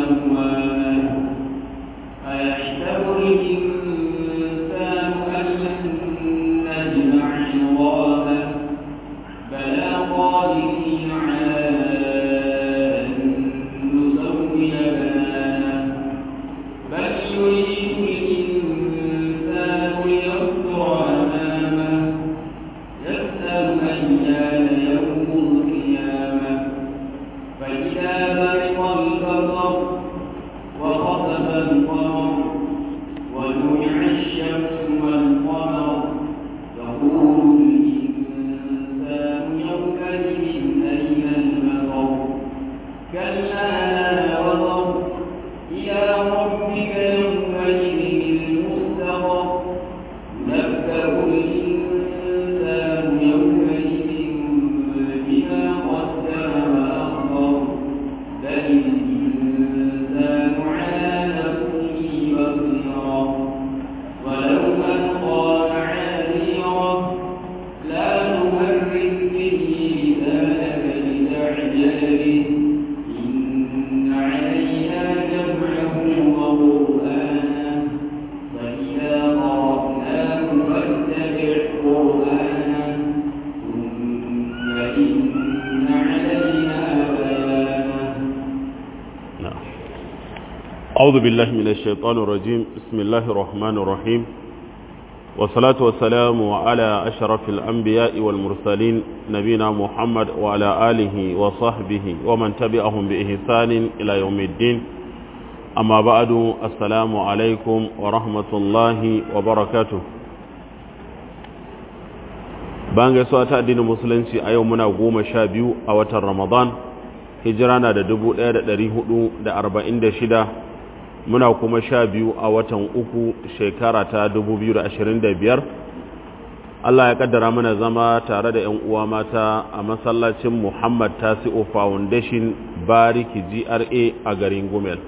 أكواما أيحسب الإنسان أن لن نجمع عظاما بلى قادرين على أن نسوي بنانا بل يريد الإنسان ليفجر أمامه يسأل أيان يوم القيامة فإذا برق البصر وخسف القمر وجمع الشمس والقمر يقول الإنسان يومئذ أين المفر كلا لا وزر إلى ربك يومئذ المستقر ينبأ الإنسان يومئذ بما قدم وأخر بل الإنسان على نفسه بصيرا ولو ألقى معاذيره لا نهرب به لسانك لتعجل به إن علينا جمعه وقرآنه فإذا قرأناه فاتبع قرآنه ثم إن علينا بيانه نعم. أعوذ بالله من الشيطان الرجيم بسم الله الرحمن الرحيم والصلاة والسلام على أشرف الأنبياء والمرسلين نبينا محمد وعلى آله وصحبه ومن تبعهم بإحسان إلى يوم الدين أما بعد السلام عليكم ورحمة الله وبركاته bayan gaisuwa ta addinin musulunci a yau muna goma sha biyu a watan ramadan hijira na da dubu ɗaya da ɗari hudu da arba'in da shida muna kuma sha biyu a watan uku shekara ta dubu biyu da ashirin da biyar Allah ya kaddara mana zama tare da 'yan uwa mata a masallacin Muhammad Tasi'u Foundation Bariki GRA a garin Gumel.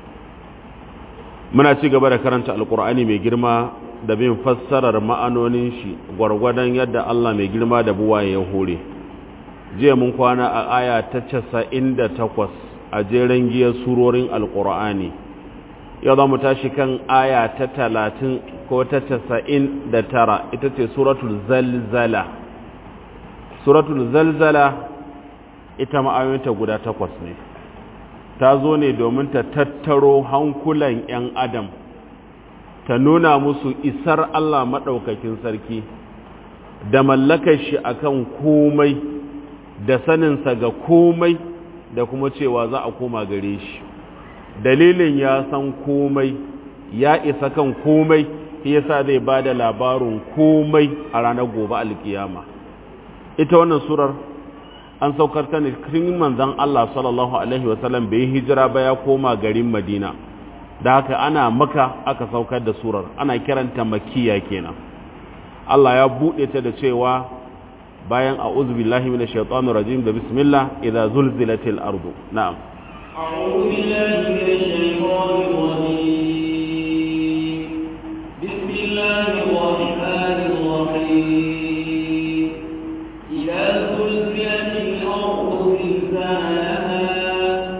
Muna ci gaba da karanta Alkur'ani mai girma da bin fassarar ma'anonin shi gwargwadon yadda Allah mai girma da buwaye ya hore. Jiya mun kwana a aya ta casa'in da takwas a jeren giyar surorin Alkur'ani. Yau za mu tashi kan aya ta talatin ko ta casa'in da tara ita ce suratul zalzala suratul zalzala ita ma'ayoyinta guda takwas ne ta zo ne domin ta tattaro hankulan 'yan adam ta nuna musu isar Allah maɗaukakin sarki da mallakar shi akan komai da saninsa ga komai da kuma cewa za a koma gare shi dalilin ya san komai ya isa kan komai shi yasa zai ba da labarin komai a ranar gobe alkiyama ita wannan surar an saukar ta ne cikin manzon Allah sallallahu alaihi wasallam bai hijira ba ya koma garin Madina da haka ana maka aka saukar da surar ana kiranta makiya kenan Allah ya buɗe ta da cewa bayan a'udhu billahi minash shaitanir rajim da bismillah idza zulzilatil ardu na'am أعوذ بالله من الشيطان الرجيم بسم الله الرحمن الرحيم إذا زلزلت الأرض زلزالها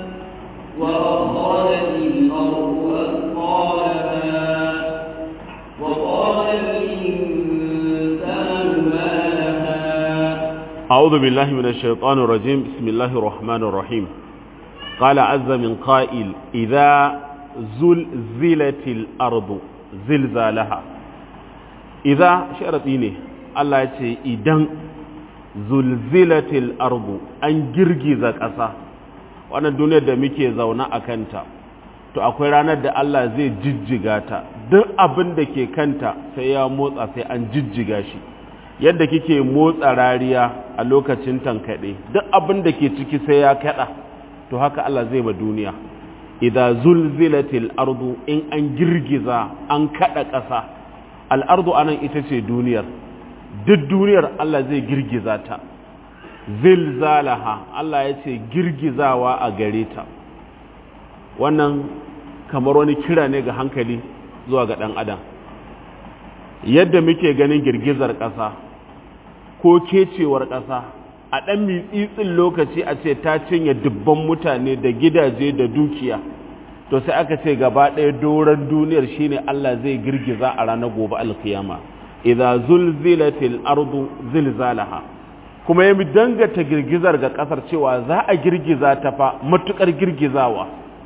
وأخرجت الأرض أثقالها وقال الإنسان ما لها أعوذ بالله من الشيطان الرجيم بسم الله الرحمن الرحيم قال عز من قائل إذا زلزلت الأرض زلزالها إذا شرطيني الله يتي إذن زلزلت الأرض أن جرجز ƙasa wannan duniyar da muke zaune a kanta to akwai ranar da Allah zai jijjiga ta duk abin da ke kanta sai ya motsa sai an jijjiga shi yadda kike motsa rariya a lokacin tankaɗe duk abin da ke ciki sai ya kaɗa to haka Allah zai ma duniya idza zulzilatil ardu in an girgiza an kaɗa ƙasa al'ardu anan ita ce duniyar duk duniyar Allah zai girgiza ta zilzalaha Allah ya ce girgizawa a gare ta wannan kamar wani kira ne ga hankali zuwa ga ɗan adam yadda muke ganin girgizar ƙasa ko kecewar ƙasa a ɗan mitsitsin lokaci a ce ta cinye dubban mutane da gidaje da dukiya to sai aka ce gaba ɗaya doron duniyar shine Allah zai girgiza a ranar gobe alkiyama idza zulzilatil ardu zilzalaha kuma ya dangata girgizar ga kasar cewa za a girgiza ta fa matukar girgizawa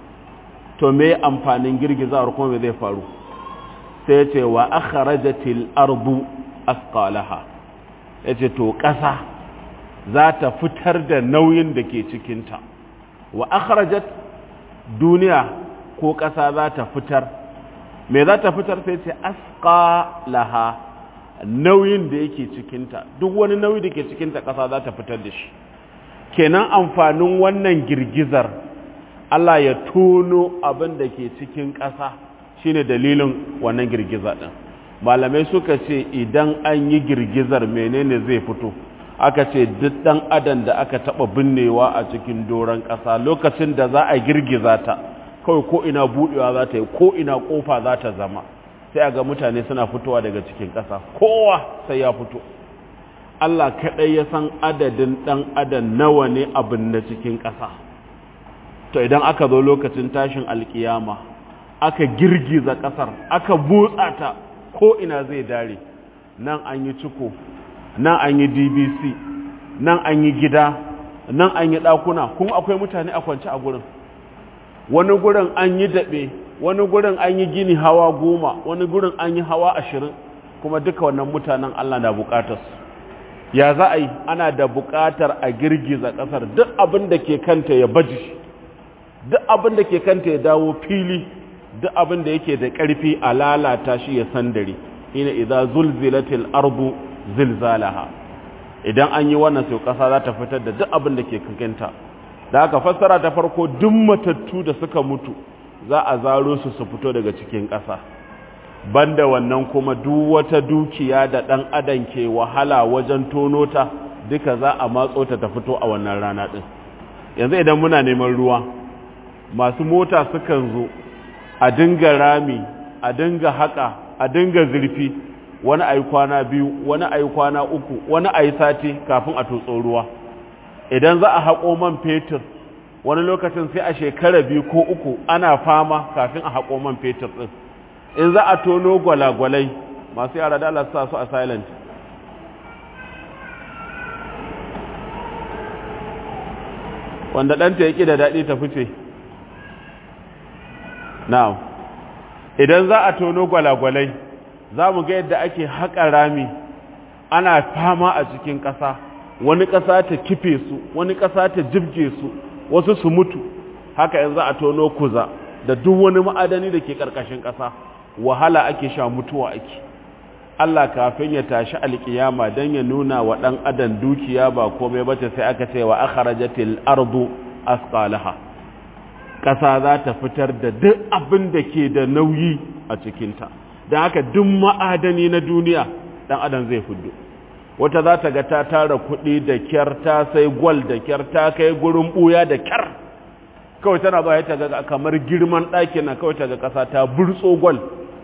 to me amfanin girgizawar kuma me zai faru sai ce wa akhrajatil ardu asqalaha yace to kasa za ta fitar da nauyin da ke cikinta wa akhrajat duniya ko kasa za ta fitar me za ta fitar sai ce asqalaha nauyin da yake cikinta duk wani nauyi da ke cikinta ƙasa za ta fitar da shi kenan amfanin wannan girgizar Allah ya tono abin da ke cikin ƙasa shine dalilin wannan girgiza ɗin malamai suka ce idan an yi girgizar menene zai fito aka ce duk ɗan adam da aka taɓa binnewa a cikin doron ƙasa lokacin da za a girgiza ta kawai ko ina buɗewa za ta yi ko ina ƙofa za ta zama sai a ga mutane suna fitowa daga cikin ƙasa kowa sai ya fito Allah kaɗai ya san adadin ɗan adam nawa ne abin na cikin ƙasa to idan aka zo lokacin tashin alkiyama aka girgiza ƙasar aka butsa ta ko ina zai dare nan an yi ciko nan an yi dbc nan an yi gida nan an yi ɗakuna kuma akwai mutane a kwance a gurin wani gurin an yi daɓe wani gurin an yi gini hawa goma wani gurin an yi hawa ashirin kuma duka wannan mutanen Allah na bukatar su ya za a yi ana da bukatar a girgiza ƙasar duk abin da ke kanta ya baji duk abin da ke kanta ya dawo fili duk abin da yake da ƙarfi a lalata shi ya sandare ina idza zulzilatil ardu zilzalaha idan an yi wannan sai ƙasa za ta fitar da duk abin da ke kanta da aka fassara ta farko duk matattu da suka mutu za a zaro su su fito daga cikin ƙasa banda wannan kuma duk wata dukiya da ɗan adam ke wahala wajen tono ta duka za a matso ta ta fito a wannan rana ɗin yanzu idan muna neman ruwa masu mota sukan zo a dinga rami a dinga haƙa a dinga zurfi wani a yi kwana biyu wani a yi kwana uku wani a yi sati kafin a tutso ruwa idan za a haƙo man fetur wani lokacin sai a shekara biyu ko uku ana fama kafin a haƙo man fetur ɗin in za a tono gwalagwalai masu yara da Allah sa su a silent wanda ɗanta ya ƙi da daɗi ta fice now idan za a tono gwalagwalai za mu ga yadda ake haƙa rami ana fama a cikin ƙasa wani ƙasa ta kife su wani ƙasa ta jibge su wasu su mutu haka yanzu a tono kuza da duk wani ma'adani da ke ƙarƙashin ƙasa wahala ake sha mutuwa ake Allah kafin ya tashi alƙiyama don ya nuna wa ɗan adam dukiya ba komai bace sai aka ce wa akhrajatil ardu asqalaha ƙasa za ta fitar da duk abin da ke da nauyi a cikinta don haka duk ma'adani na duniya ɗan adam zai fuddo wata za ta ga ta tara kuɗi da kyar ta sai gwal da kyar ta kai gurin ɓuya da kyar kawai tana ba ta ga kamar girman ɗakin na kawai ta ga ƙasa ta burtso gwal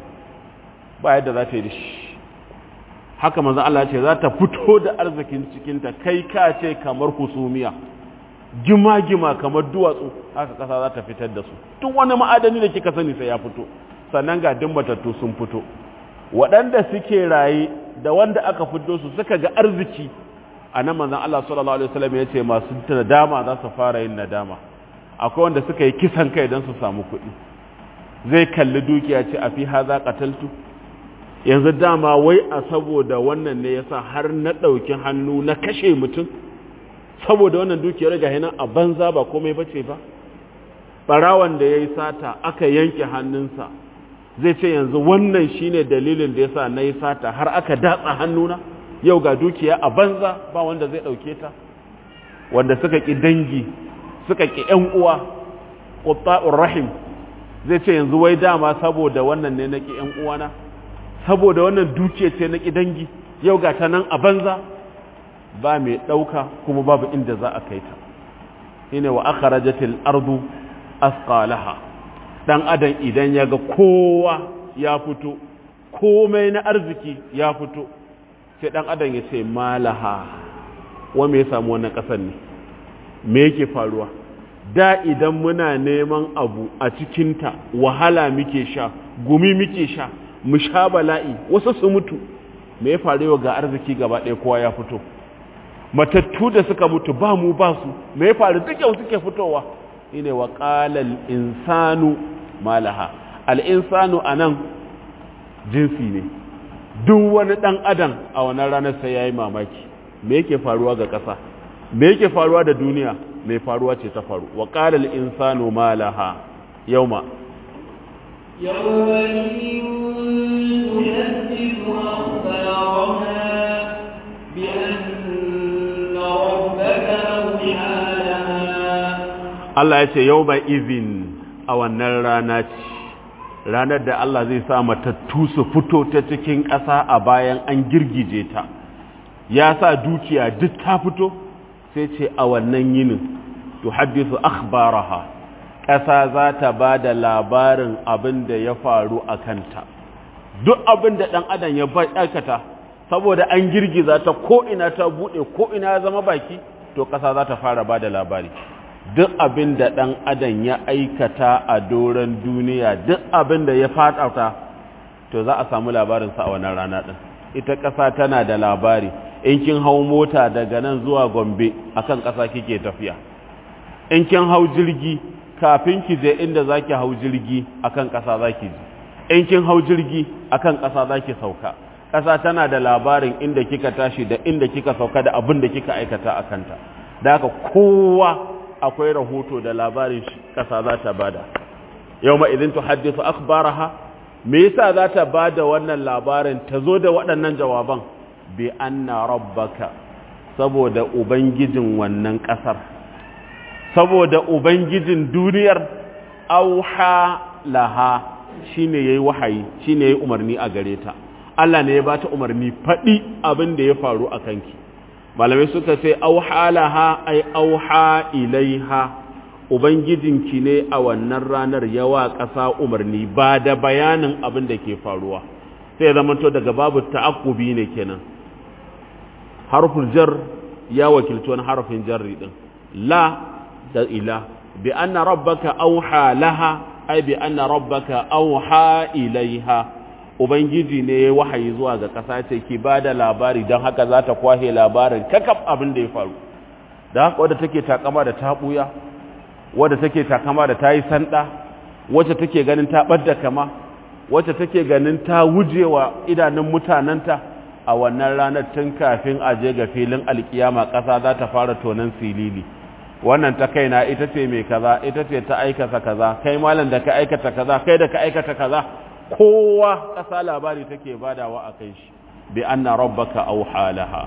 ba yadda za ta yi da shi haka manzan Allah ce za ta fito da arzikin cikinta kai ka ce kamar husumiya gima-gima kamar duwatsu haka ƙasa za ta fitar da su duk wani ma'adani da kika sani sai ya fito sannan ga dimbatattu sun fito waɗanda suke raye da wanda aka fito su suka ga arziki a nan manzan Allah sallallahu Alaihi wasallam ya ce masu nadama za su fara yin nadama akwai wanda suka yi kisan kai don su samu kuɗi zai kalli dukiya ce a fi haza kataltu yanzu dama wai a saboda wannan ne yasa har na ɗauki hannu na kashe mutum saboda wannan dukiyar ga hinan a banza ba komai bace ba ɓarawan da ya yi sata aka yanke hannunsa zai ce yanzu wannan shine dalilin da yasa na yi sata har aka datsa hannuna yau ga dukiya a banza ba wanda zai ɗauke ta wanda suka ƙi dangi suka ƙi ‘yan uwa ƙutta'ur rahim zai ce yanzu wai dama saboda wannan ne na ƙi ‘yan uwana saboda wannan dukiya ce na ƙi dangi yau ga ta nan a banza ba mai ɗauka kuma babu inda za a kai ta shine wa akhrajatil ardu asqalaha dan adam idan ya ga kowa ya fito komai na arziki ya fito sai dan adam ya ce malaha wa me ya samu wannan kasar ne me yake faruwa da idan muna neman abu a cikinta wahala muke sha gumi muke sha mu sha bala'i wasu su mutu me ya faru ga arziki gaba ɗaya kowa ya fito matattu da suka mutu ba mu ba su me ya faru duk yau suke fitowa ine wa qalal insanu malaha al insanu anan jinsi ne duk wani dan adam a wannan ranar sai yayi mamaki me yake faruwa ga ƙasa me yake faruwa da duniya me faruwa ce ta faru wa qalal insanu malaha yauma يومئذ تحدث أخبارها بأن ربك أوحى لها Allah ya ce yau ba izin a wannan rana ce ranar da Allah zai sa matattu su fito ta cikin ƙasa a bayan an girgije ta ya sa dukiya duk ta fito sai ce a wannan yinin to haddisu akhbaraha ƙasa za ta ba da labarin abin da ya faru a kanta duk abin da ɗan adam ya aikata saboda an girgiza ta ko'ina ta buɗe ko'ina ya zama baki to ƙasa za ta fara ba da labari duk abin da ɗan adam ya aikata a doron duniya duk abin da ya faɗata to za a samu labarinsa a wannan rana ɗin ita ƙasa tana da labari in kin hau mota daga nan zuwa gombe akan ƙasa kike tafiya in kin hau jirgi kafin ki je inda za ki hau jirgi akan ƙasa za ki ji in kin hau jirgi akan ƙasa za ki sauka ƙasa tana da labarin inda kika tashi da inda kika sauka da abin da kika aikata a kanta da haka kowa akwai rahoto da labarin shi ƙasa za ta bada yau ma idan tuhaddisu akhbaraha me yasa za ta bada wannan labarin ta zo da waɗannan jawaban bi anna rabbaka saboda ubangijin wannan ƙasar saboda ubangijin duniyar auha laha shine yayi wahayi shine yayi umarni a gare ta Allah ne ya bata umarni faɗi abin da ya faru a kanki malamai suka ce auha laha ai auha ilaiha ubangijinki ne a wannan ranar yawa ƙasa umarni ba da bayanin abin da ke faruwa sai ya zamanto daga babu ta'aqqubi ne kenan harful jar ya wakilci wani harfin jarri din la da ila bi anna rabbaka auha laha ai bi anna rabbaka auha ilaiha ubangiji ne ya wahayi zuwa ga ƙasa ce ki ba da labari don haka za ta kwahe labarin kakaf abin da ya faru da haka wadda take takama da ta ɓuya wadda take takama da ta yi sanda wacce take ganin ta ɓadda kama wacce take ganin ta wujewa idanun mutanenta a wannan ranar tun kafin a je ga filin alkiyama ƙasa za ta fara tonon silili wannan ta kaina ita ce mai kaza ita ce ta aikata kaza kai malam da ka aikata kaza kai da ka aikata kaza kowa ƙasa labari take badawa a kai shi bi anna rabbaka auha laha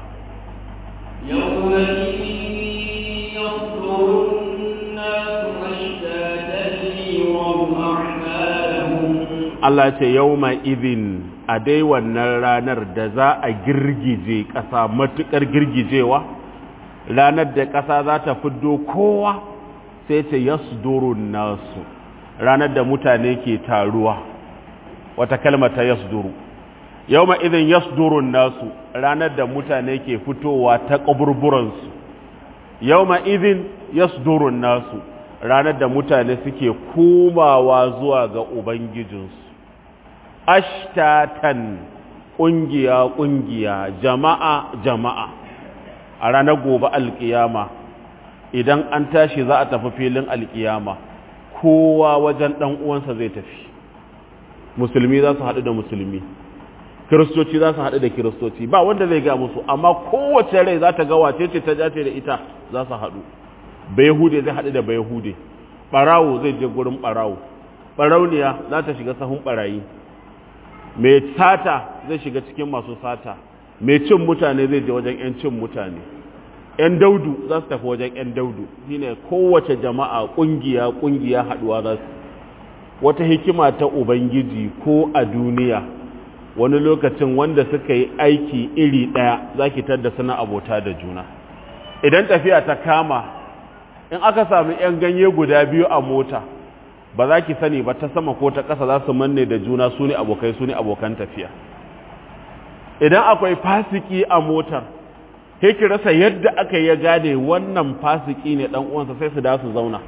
يومئذ يصدر الناس أشتاتا ليروا أعمالهم Allah ce yauma idhin a dai wannan ranar da za a girgije ƙasa matuƙar girgijewa ranar da ƙasa za ta fiddo kowa sai ce yasdurun nasu ranar da mutane ke taruwa wata kalma ta yasduru yawma idhin yasdurun nasu ranar da mutane ke fitowa ta kaburburansu yawma idhin yasdurun nasu ranar da mutane suke komawa zuwa ga ubangijinsu ashtatan kungiya kungiya jama'a jama'a a ranar gobe alkiyama idan an tashi za a tafi filin alkiyama kowa wajen dan uwansa zai tafi musulmi za su haɗu da musulmi kiristoci za su haɗu da kiristoci ba wanda zai ga musu amma kowace rai za ta ga wace ce ta jace da ita za su haɗu bayahude zai haɗu da bayahude ɓarawo zai je gurin ɓarawo ɓarauniya za ta shiga sahun ɓarayi mai sata zai shiga cikin masu sata mai cin mutane zai je wajen 'yan cin mutane 'yan daudu za su tafi wajen 'yan daudu shine kowace jama'a ƙungiya ƙungiya haɗuwa za su wata hikima ta Ubangiji ko a duniya wani lokacin wanda suka yi aiki iri ɗaya za ki tadda suna abota da juna idan tafiya ta kama in aka sami 'yan ganye guda biyu a mota ba za ki sani ba ta sama ko ta ƙasa za su manne da juna su ne abokai su ne abokan tafiya idan akwai fasiki a motar sai ki rasa yadda aka ya gane wannan fasiki ne ɗan uwansa sai su da su zauna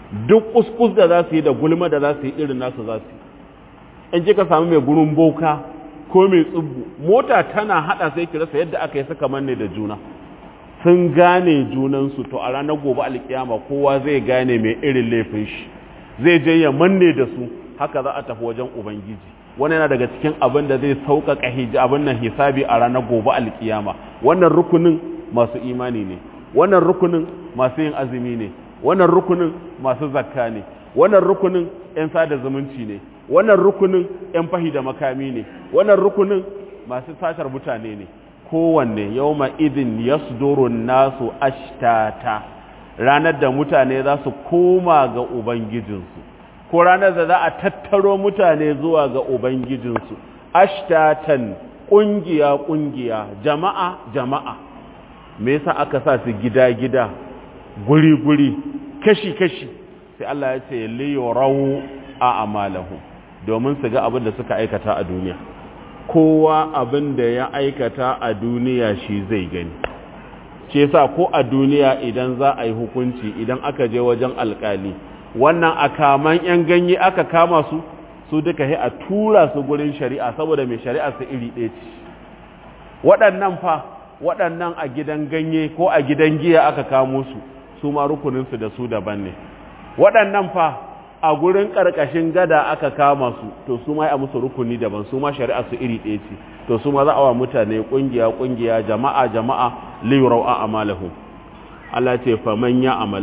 duk kuskus da za su yi da gulma da za su yi irin nasu za su yi in kika samu mai gurin boka ko mai tsubbu mota tana hada sai ki rasa yadda aka yi suka manne da juna sun gane junansu to a ranar gobe alkiyama kowa zai gane mai irin laifin shi zai je ya manne da su haka za a tafi wajen ubangiji wani yana daga cikin abin da zai sauƙaƙa hiji abin nan hisabi a ranar gobe alkiyama wannan rukunin masu imani ne wannan rukunin masu yin azumi ne wannan rukunin masu zakka ne wannan rukunin 'yan sada zumunci ne wannan rukunin 'yan fahi da makami ne wannan rukunin masu satar mutane ne kowanne yawma idin yasdurun nasu ashtata ranar da mutane za su koma ga ubangijinsu ko ranar da za a tattaro mutane zuwa ga ubangijinsu ashtatan ƙungiya ƙungiya jama'a jama'a me yasa aka sa su gida gida guri guri kashi kashi sai Allah ya ce liyurau a amalahu domin su ga abin da suka aikata a duniya kowa abin da ya aikata a duniya shi zai gani ce yasa ko a duniya idan za a yi hukunci idan aka je wajen alkali wannan akaman yan ganye aka kama su su duka he a tura su gurin shari'a saboda mai shari'a su iri ɗaya ce waɗannan fa waɗannan a gidan ganye ko a gidan giya aka kamo su su ma rukuninsu da su daban ne waɗannan fa a gurin ƙarƙashin gada aka kama su to su ma a musu rukuni daban su ma shari'a su iri ɗaya ce to su ma za a wa mutane ƙungiya ƙungiya jama'a jama'a liyurau a amalahu Allah ce fa man ya amal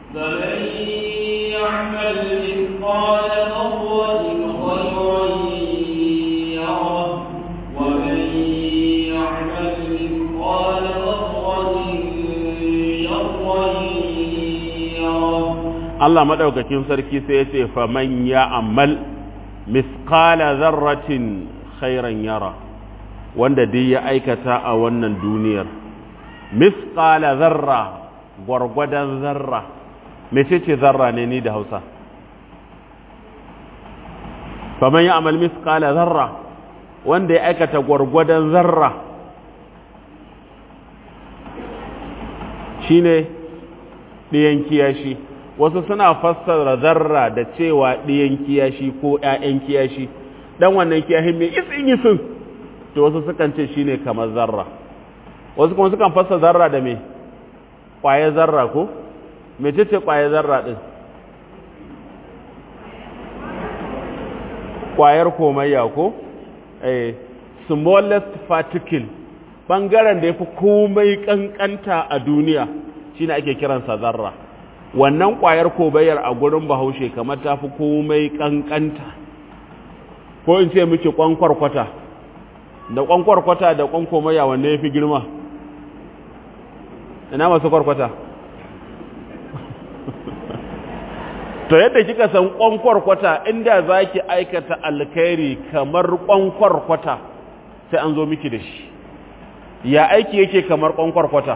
Allah maɗaukakin sarki sai ya ce faman ya amal misqala zarratin khairan yara wanda dai ya aikata a wannan duniyar misqala zarra gwargwadon zarra mece ce zarra ne ni da hausa faman ya amal misqala zarra wanda ya aikata gwargwadon zarra shine ɗiyan kiyashi wasu suna fassara zarra da cewa ɗiyan kiyashi ko ‘ya'yan kiyashi ɗan wannan kiyashin mai isin isin to wasu sukan ce shine kamar zarra wasu kuma sukan fassara zarra da me ƙwaye zarra ko me ce ce ƙwaye zarra ɗin ƙwayar komayya ko eh smallest particle ɓangaren da ya fi komai ƙanƙanta a duniya shine ake kiransa zarra wannan ƙwayar kobayar a gurin bahaushe kamar ta fi komai ƙanƙanta ko in ce miki ƙwankwarkwata da ƙwankwarkwata da ƙwankomaya wanne ya fi girma ina masu kwarkwata to yadda kika san ƙwankwarkwata inda za ki aikata alkhairi kamar ƙwankwarkwata sai an zo miki da shi ya aiki yake kamar ƙwankwarkwata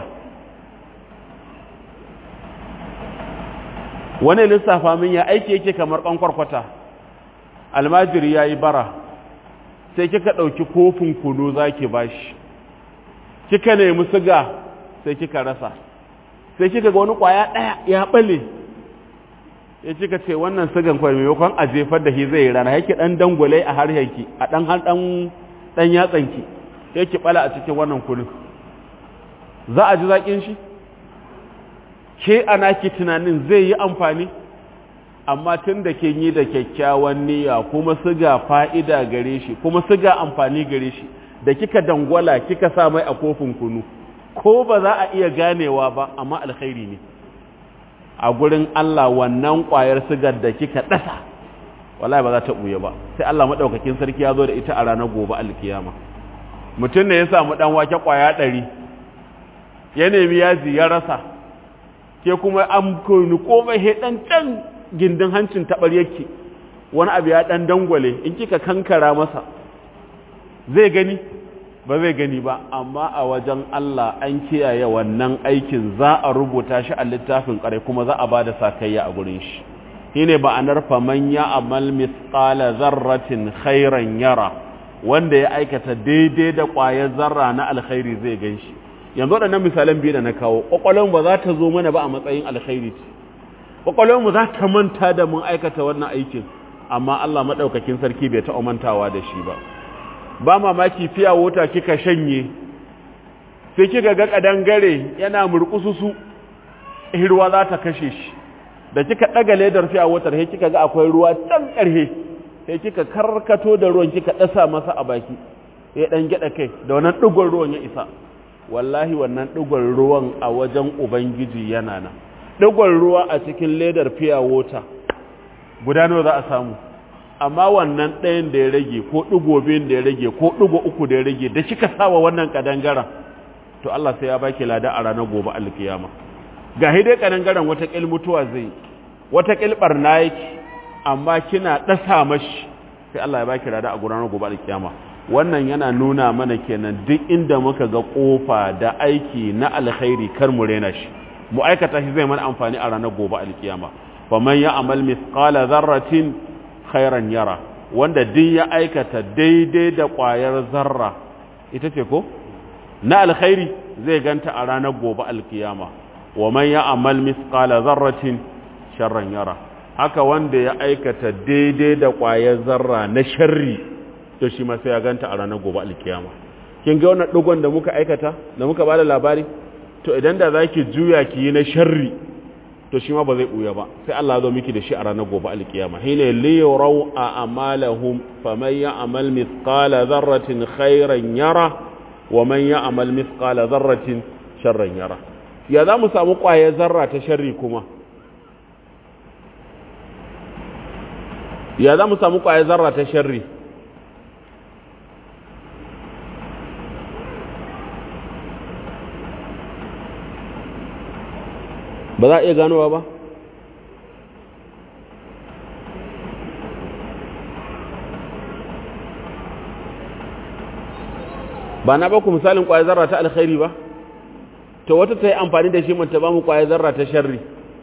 wani lissafa min ya aiki yake kamar ƙwankwarkwata almajiri ya yi bara sai kika ɗauki kofin kunu za ki ba shi kika nemi siga sai kika rasa sai kika ga wani ƙwaya ɗaya ya ɓale ya kika ce wannan sigan kwai maimakon a jefar da shi zai rana yake ɗan dangwale a harshenki a ɗan ɗan ɗan yatsanki yake ɓala a cikin wannan kunin za a ji zaƙin shi ke ana ki tunanin zai yi amfani amma tun da ke yi da kyakkyawan niyya kuma siga fa'ida gare shi kuma siga amfani gare shi da kika dangwala kika sa mai a kofin kunu ko ba za a iya ganewa ba amma alkhairi ne a gurin Allah wannan ƙwayar sigar da kika ɗasa wallahi ba za ta ɓuya ba sai Allah maɗaukakin sarki ya zo da ita a ranar gobe alkiyama mutum ne ya samu ɗan wake ƙwaya ɗari ya nemi yaji ya rasa ke kuma an kunu komai he dan can gindin hancin tabar yake wani abu ya dan dangwale in kika kankara masa zai gani ba zai gani ba amma a wajen Allah an kiyaye wannan aikin za a rubuta shi a littafin kare kuma za a bada sakayya a gurin shi shine ba'anar faman ya amal misqala zarratin khairan yara wanda ya aikata daidai da ƙwayar zarra na alkhairi zai gan shi yanzu waɗannan misalan biyu da na kawo ƙwaƙwalon ba za ta zo mana ba a matsayin alkhairi ce mu za ta manta da mun aikata wannan aikin amma Allah maɗaukakin sarki bai taɓa mantawa da shi ba ba mamaki fiya wuta kika shanye sai kika ga kadangare yana murkususu ruwa za ta kashe shi da kika ɗaga ledar fiya wutar sai kika ga akwai ruwa can ƙarhe sai kika karkato da ruwan kika ɗasa masa a baki ya ɗan gyaɗa kai da wannan ɗigon ruwan ya isa wallahi wannan ɗigon ruwan a wajen ubangiji yana nan ɗigon ruwa a cikin ledar fiya wota guda nawa za a samu amma wannan ɗayan da ya rage ko ɗigo biyun da ya rage ko ɗigo uku da ya rage da kika sawa wannan kadangaren to Allah sai ya baki lada a ranar gobe alkiyama ga dai kadangaren wata ƙil mutuwa zai wata ƙil barna yake amma kina ɗasa mashi sai Allah ya baki lada a ranar gobe alkiyama wannan yana nuna mana kenan duk inda muka ga kofa da aiki na alkhairi kar mu rena shi mu aikata shi zai mana amfani a ranar gobe alkiyama faman ya amal mithqala dharratin khairan yara wanda duk ya aikata daidai da ƙwayar zarra ita ce ko na alkhairi zai ganta a ranar gobe alkiyama wa man ya amal mithqala dharratin sharran yara haka wanda ya aikata daidai da ƙwayar zarra na sharri to shi ma sai ya ganta a ranar gobe alkiyama kin ga wannan dugon da muka aikata da muka bada labari to idan da zaki juya ki yi na sharri to shi ma ba zai buya ba sai Allah zo miki da shi a ranar gobe alkiyama hina li yuraw a amalahum faman ya'mal mithqala dharratin khairan yara wa man ya'mal mithqala dharratin sharran yara ya za mu samu kwaye zarra ta sharri kuma ya za mu samu kwaye zarra ta sharri ba za a iya ganowa ba ba na baku misalin kwayar zarra ta alkhairi ba to wata ta yi amfani da shi manta ba mu kwayar zarra ta sharri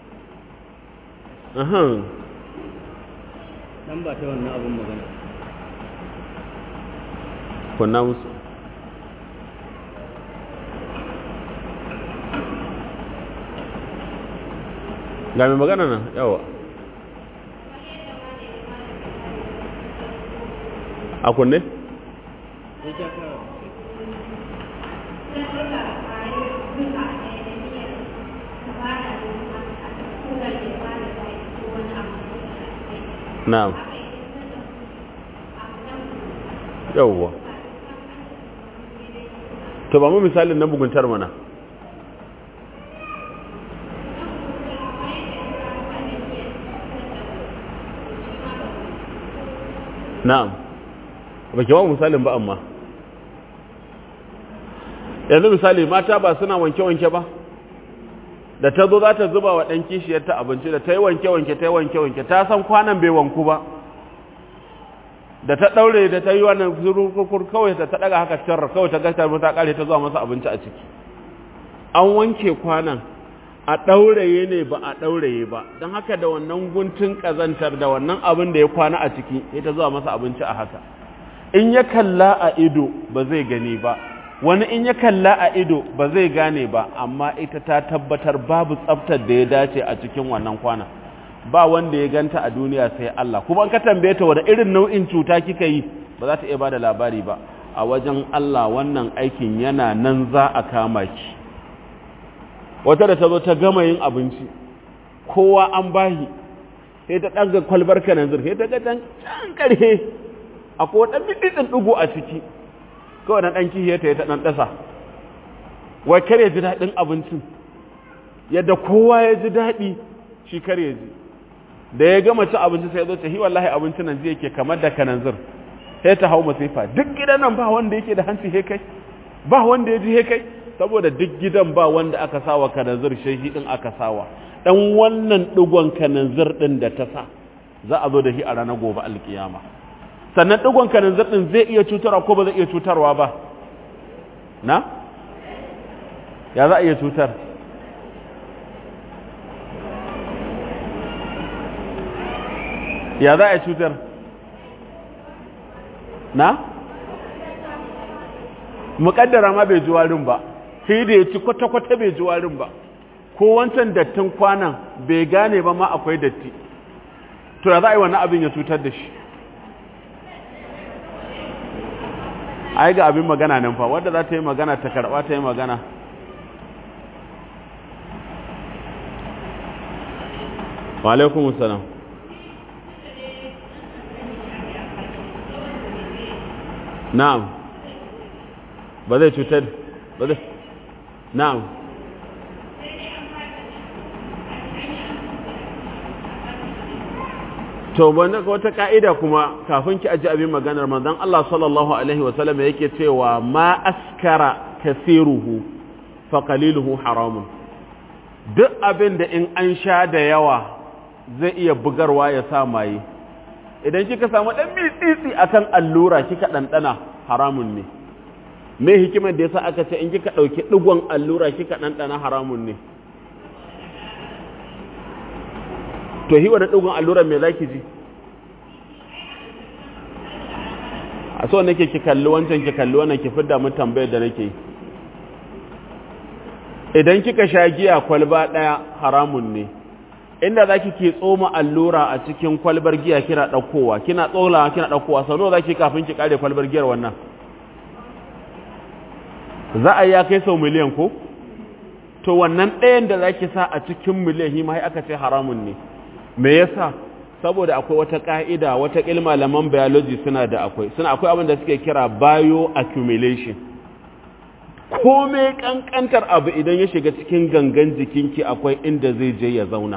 ahan dan ba ta wannan abun magana kunna musu ga mai magana nan yawa a kunne? ita ka na'am yawwa to ba mu misalin na buguntar mana na'am ba ke ba misalin ba amma yanzu misali mata ba suna wanke-wanke ba da ta zo za ta zuba wa ɗan kishiyarta abinci da ta yi wanke-wanke ta yi wanke-wanke ta san kwanan bai wanku ba da ta ɗaure da ta yi wannan zurukurkur kawai ta ɗaga haka carra kawai ta gasta ta ƙare ta zuwa masa abinci a ciki an wanke kwanan a ɗauraye ne ba a ɗauraye ba don haka da wannan guntun ƙazantar da wannan abin da ya kwana a ciki ya ta zuwa masa abinci a haka in ya kalla a ido ba zai gani ba wani in ya kalla a ido ba zai gane ba amma ita ta tabbatar babu tsaftar da ya dace a cikin wannan kwana ba wanda ya ganta a duniya sai Allah kuma ka tambaye ta wani irin nau'in cuta kika yi ba za ta iya bada labari ba a wajen Allah wannan aikin yana nan za a kama ki wata da ta zo ta gama yin abinci kowa an bahi sai ta ɗaga kwalbar kananzir sai ta ga can ƙarhe akwai wata bidin ɗigo a ciki kawai na ɗan kihiyarta ya ta ɗan ɗasa wai kar ya ji daɗin abincin yadda kowa ya ji daɗi shi kar ya ji da ya gama ci abinci sai ya zo ta hi wallahi abincin nan zai yake kamar da kananzir sai ta hau masifa duk gidan nan ba wanda yake da hanci he kai ba wanda ya ji he kai saboda duk gidan ba wanda aka sawa kananzir shehi din aka sawa dan wannan digon kananzir din da ta sa za a zo da shi a ranar gobe alkiyama sannan digon kananzir din zai iya cutarwa ko ba zai iya cutarwa ba na ya za a iya cutar ya za a cutar na muƙaddara ma bai ji warin ba sai da ya ci kwata-kwata bai ji warin ba ko wancan dattin kwanan bai gane ba ma akwai datti to ya za a yi wannan abin ya cutar da shi ai ga abin magana nan fa wadda za ta yi magana ta karɓa ta yi magana wa alaikum salam na'am ba zai cutar ba zai na'am to wanda wata ka'ida kuma kafin ki aji abin maganar manzon Allah sallallahu alaihi wa sallam yake cewa ma askara kasiruhu fa qaliluhu haramun duk abin da in an sha da yawa zai iya bugarwa ya sa maye idan kika samu dan mitsitsi akan allura kika dandana haramun ne me hikimar da yasa aka ce in kika dauki digon allura kika dandana haramun ne to hi wani digon allura me zaki ji a so nake ki kalli wancan ki kalli wannan ki fidda mun tambayar da nake yi idan kika sha giya kwalba daya haramun ne inda zaki ke tsoma allura a cikin kwalbar giya kina daukowa kina tsolawa kina daukowa sau nawa zaki kafin ki kare kwalbar giyar wannan za a ya kai sau miliyan ko to wannan ɗayan da zaki sa a cikin miliyan hima sai aka ce haramun ne me yasa saboda akwai wata ka'ida wata ilma malaman biology suna da akwai suna akwai abin da suke kira bioaccumulation komai kankantar abu idan ya shiga cikin gangan jikinki akwai inda zai je ya zauna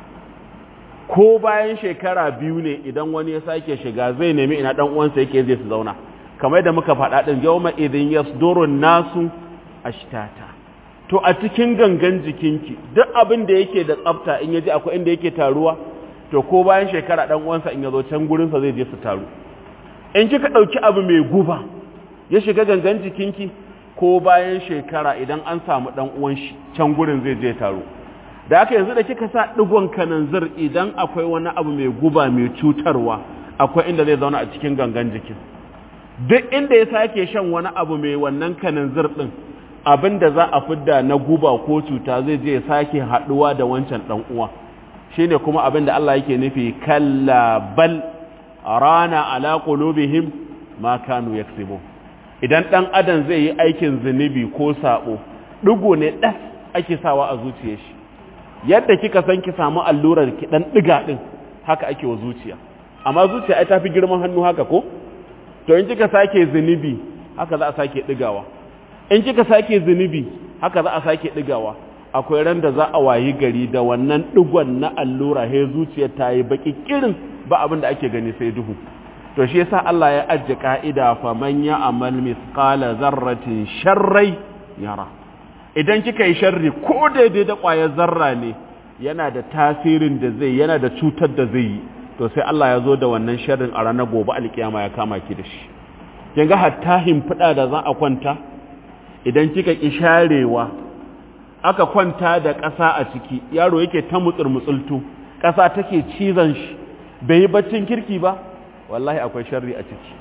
ko bayan shekara biyu ne idan wani ya sake shiga zai nemi ina dan uwansa yake zai su zauna kamar da muka faɗa din yawma idin yasdurun nasu ashtata to a cikin gangan jikinki duk abin da yake da tsafta in yaji akwai inda yake taruwa to ko bayan shekara dan uwansa in yazo can gurin sa zai je su taru in kika dauki abu mai guba ya shiga gangan jikinki ko bayan shekara idan an samu dan uwan shi can gurin zai je taru da haka yanzu da kika sa digon kananzir idan akwai wani abu mai guba mai cutarwa akwai inda zai zauna a cikin gangan jikin duk inda ya sake shan wani abu mai wannan kananzir din abin da za a fidda na guba ko cuta zai je ya sake haduwa da wancan dan uwa shine kuma abin da Allah yake nufi kalla bal rana ala qulubihim ma kanu yaksibun idan ɗan adam zai yi aikin zunubi ko saɓo ɗigo ne ɗas ake sawa a zuciya shi yadda kika san ki samu allurar ki ɗan ɗiga ɗin haka ake wa zuciya amma zuciya ai tafi girman hannu haka ko to in kika sake zunubi haka za a sake ɗigawa in kika sake zunubi haka za a sake ɗigawa akwai ran da za a wayi gari da wannan ɗigon na allura he zuciyar ta yi baƙi kirin ba abin da ake gani sai duhu to shi yasa Allah ya ajje ka'ida fa man ya'mal mithqala zarratin sharrai yara idan kika yi sharri ko daidai da ƙwayar zarra ne yana da tasirin da zai yana da cutar da zai yi to sai Allah ya zo da wannan sharrin a ranar gobe alkiyama ya kama ki da shi kin ga hatta himfida da za a kwanta idan kika ki sharewa aka kwanta da ƙasa a ciki yaro yake ta mutsur mutsultu ƙasa take cizon shi bai yi baccin kirki ba wallahi akwai sharri a ciki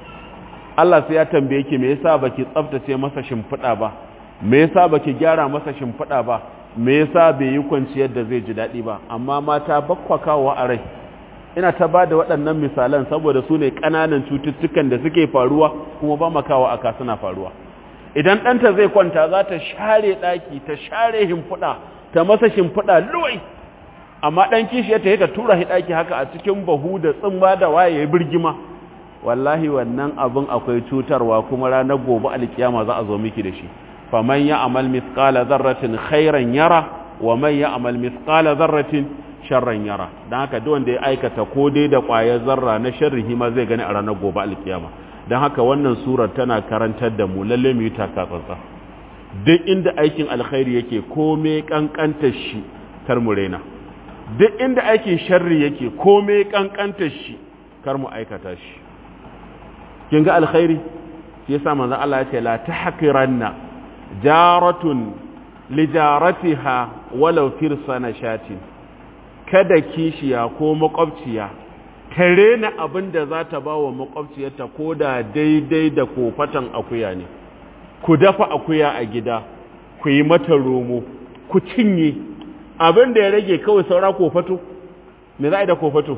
Allah sai ya tambaye ki me yasa baki tsaftace masa shimfiɗa ba me yasa baki gyara masa shimfiɗa ba me yasa bai yi kwanciyar da zai ji daɗi ba amma mata bakwa kawo a rai ina ta ba da waɗannan misalan saboda su ne ƙananan cututtukan da suke faruwa kuma ba makawa aka suna faruwa idan ɗanta zai kwanta za ta share ɗaki ta share shimfiɗa ta masa shimfiɗa luwai amma ɗan kishiyar ta yi ta tura shi ɗaki haka a cikin bahu da tsimba da waye ya birgima wallahi wannan abin akwai cutarwa kuma ranar gobe alkiyama za a zo miki da shi faman ya amal mithqala dharratin khairan yara wa man ya amal mithqala dharratin sharran yara dan haka duk wanda ya aikata ko dai da ƙwayar zarra na sharri ma zai gani a ranar gobe alkiyama dan haka wannan surar tana karantar da mu lalle mu yi taka tsantsa duk inda aikin alkhairi yake komai kankanta shi kar mu raina duk inda aikin sharri yake komai kankanta shi kar mu aikata shi kin ga alkhairi shi yasa manzon Allah ya ce la tahqiranna jaratun li jaratiha walau firsana shatin kada kishiya ko makwabciya ta rena abin da za ta ba wa makwabciyarta ko da daidai da kofatan akuya ne ku dafa akuya a gida ku yi mata romo ku cinye abin da ya rage kawai saura kofato me za a yi da kofato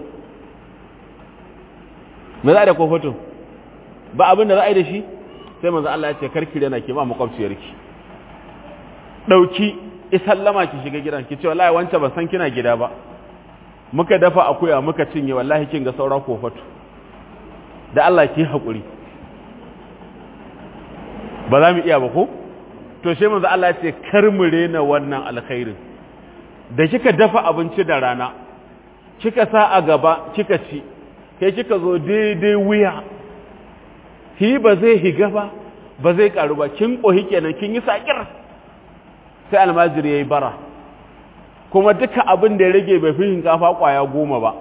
me za a yi da kofato ba abin da za a yi da shi sai manzo Allah ya ce karki da na ke ba makwabciyarki dauki isallama ki shiga gidan ki ce wallahi wancan ban san kina gida ba muka dafa akuya muka cinye wallahi kin ga saura kofato da Allah ki hakuri ba za mu iya ba ko to shi manzo Allah ya ce kar mu rena wannan alkhairin da kika dafa abinci da rana kika sa a gaba kika ci kai kika zo daidai wuya hi ba zai higa ba ba zai karu ba kin kohi kenan kin yi sakir sai almajiri yayi bara kuma duka abin da ya rage bai fi hinkafa kwaya goma ba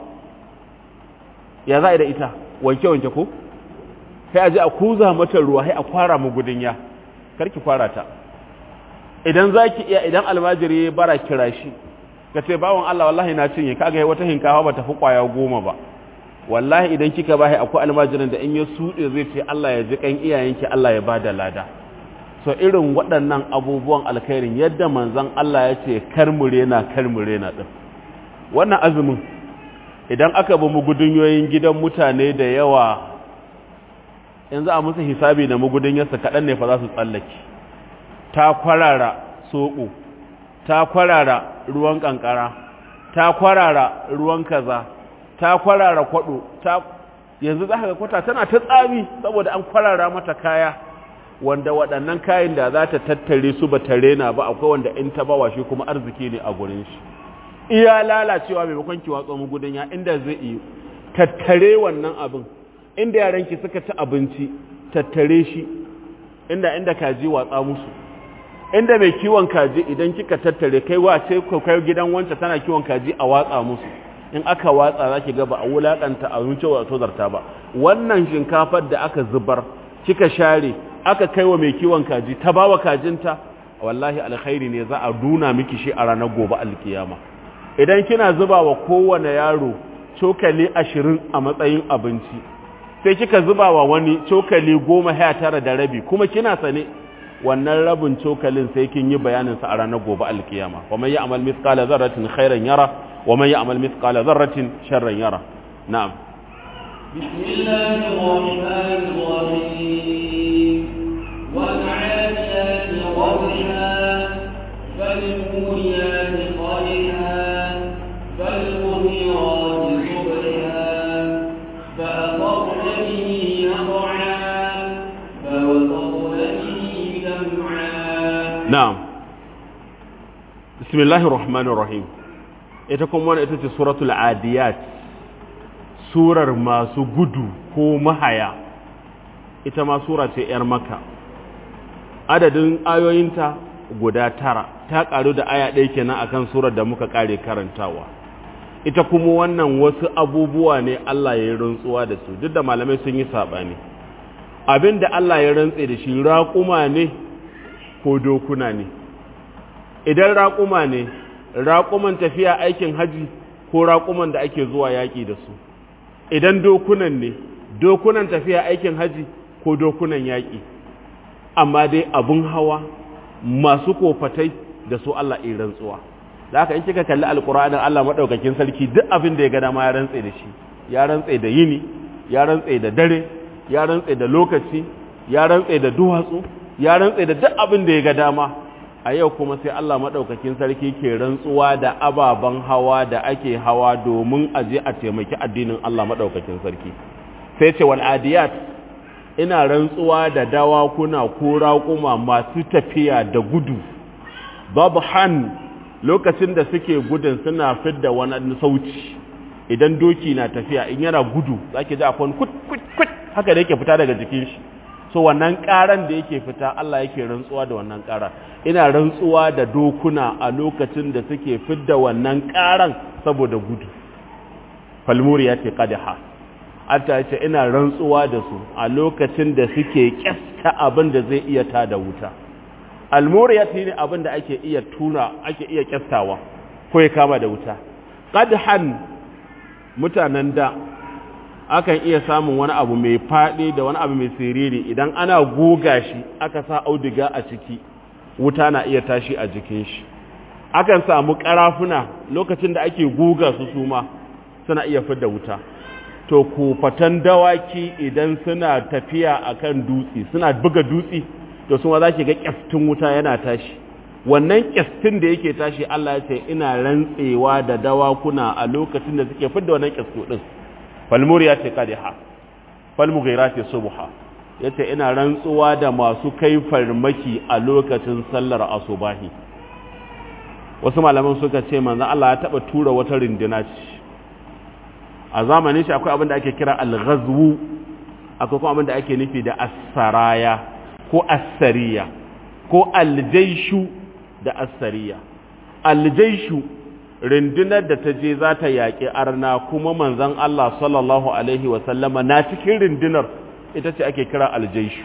ya za da ita wanke wanke ko sai a ji a kuza mata ruwa sai a kwara mu gudunya karki kwara ta idan zaki iya idan almajiri yayi bara kira shi ka ce bawon Allah wallahi na cinye kaga wata hinkafa ba ta fi kwaya goma ba wallahi idan kika bashi akwai almajirin da in ya suɗe zai ce Allah ya ji kan iyayenki Allah ya bada lada so irin waɗannan abubuwan alkhairin yadda manzon Allah ya ce kar mu rena kar mu rena din wannan azumin idan aka bi mugudunyoyin gidan mutane da yawa in za a musu hisabi da mugudunyarsa kaɗan ne fa za su tsallake ta kwarara soɓo ta kwarara ruwan ƙanƙara ta kwarara ruwan kaza ta kwarara kwado ta yanzu za ka ga kwata tana ta tsami saboda an kwarara mata kaya wanda waɗannan kayan da za ta tattare su ba ta rena ba akwai wanda in ta bawa shi kuma arziki ne a gurin shi iya lalacewa maimakon ki watsa mu gudun ya inda zai yi tattare wannan abin inda yaranki suka ci abinci tattare shi inda inda kaji watsa musu inda mai kiwon kaji idan kika tattare kai wace kai gidan wanta tana kiwon kaji a watsa musu in aka watsa za ki ga ba a wulaƙanta a wuce wa tozarta ba wannan shinkafar da aka zubar kika share aka kai wa mai kiwon kaji ta ba wa kajinta wallahi alkhairi ne za a duna miki shi a ranar gobe alkiyama idan kina zuba wa kowane yaro cokali ashirin a matsayin abinci sai kika zuba wa wani cokali goma sha tara da rabi kuma kina sane wannan rabin cokalin sai kin yi bayaninsa a ranar gobe alkiyama wa man ya'mal mithqala dharratin khairan yara ومن يعمل مثقال ذرة شرا يره نعم بسم الله الرحمن الرحيم والعاديات ضبحا فالموريات قدحا فالمغيرات صبحا فأثرن به نقعا فوسطن به جمعا نعم بسم الله الرحمن الرحيم ita kuma wani ita ce suratul adiyat surar masu gudu ko mahaya ita ma sura ce 'yar maka adadin ayoyinta guda tara ta karu da aya ɗaya kenan akan surar da muka kare karantawa ita kuma wannan wasu abubuwa ne Allah ya yi rantsuwa da su duk da malamai sun yi saɓani abin da Allah ya rantse da shi raƙuma ne ko dokuna ne idan raƙuma ne raƙuman tafiya aikin haji ko raƙuman da ake zuwa yaƙi da su idan dokunan ne dokunan tafiya aikin haji ko dokunan yaƙi amma dai abun hawa masu kofatai da su Allah in rantsuwa da haka in kika kalli alƙur'anin Allah maɗaukakin sarki duk abin da ya ga dama ya rantse da shi ya rantse da yini ya rantse da dare ya rantse da lokaci ya rantse da duwatsu ya rantse da duk abin da ya ga dama a yau kuma sai Allah maɗaukakin sarki ke rantsuwa da ababen hawa da ake hawa domin a je a taimaki addinin Allah maɗaukakin sarki sai ce wal adiyat ina rantsuwa da dawakuna ko raƙuma masu tafiya da gudu babu han lokacin da suke gudun suna fidda wani sauci idan doki na tafiya in yana gudu zaki ji akwai kut kut kut haka da yake fita daga jikin shi so wannan karan da yake fita Allah yake rantsuwa da wannan karan ina rantsuwa da dokuna a lokacin da suke fidda wannan karan saboda gudu falmuriya ce qadha Allah ce ina rantsuwa da su a lokacin da suke kyasta abin da zai iya ta da wuta almuriya ne abin da ake iya tuna ake iya kyastawa ko ya kama da wuta qadhan mutanen da akan iya samun wani abu mai faɗi da wani abu mai siriri idan ana goga shi aka sa auduga a ciki wuta na iya tashi a jikin shi akan samu karafuna lokacin da ake guga su suma suna iya fidda wuta to kofatan dawaki idan suna tafiya akan dutse suna buga dutse to suma za ki ga kyaftin wuta yana tashi wannan kyastin da yake tashi Allah ya ce ina rantsewa da dawakuna a lokacin da suke fidda wannan kyastu din falmuriya ce kadiha falmughira ce subha yace ina rantsuwa da masu kai farmaki a lokacin sallar asubahi wasu malaman suka ce manzon Allah ya taba tura wata rindina ce a zamanin shi akwai abin da ake kira al-ghazwu akwai kuma abin da ake nufi da as-saraya ko as-sariya ko al-jayshu da asariya aljaishu rundunar da ta je za ta yaƙi arna kuma manzan Allah sallallahu Alaihi wasallama na cikin rundunar ita ce ake kira aljaishu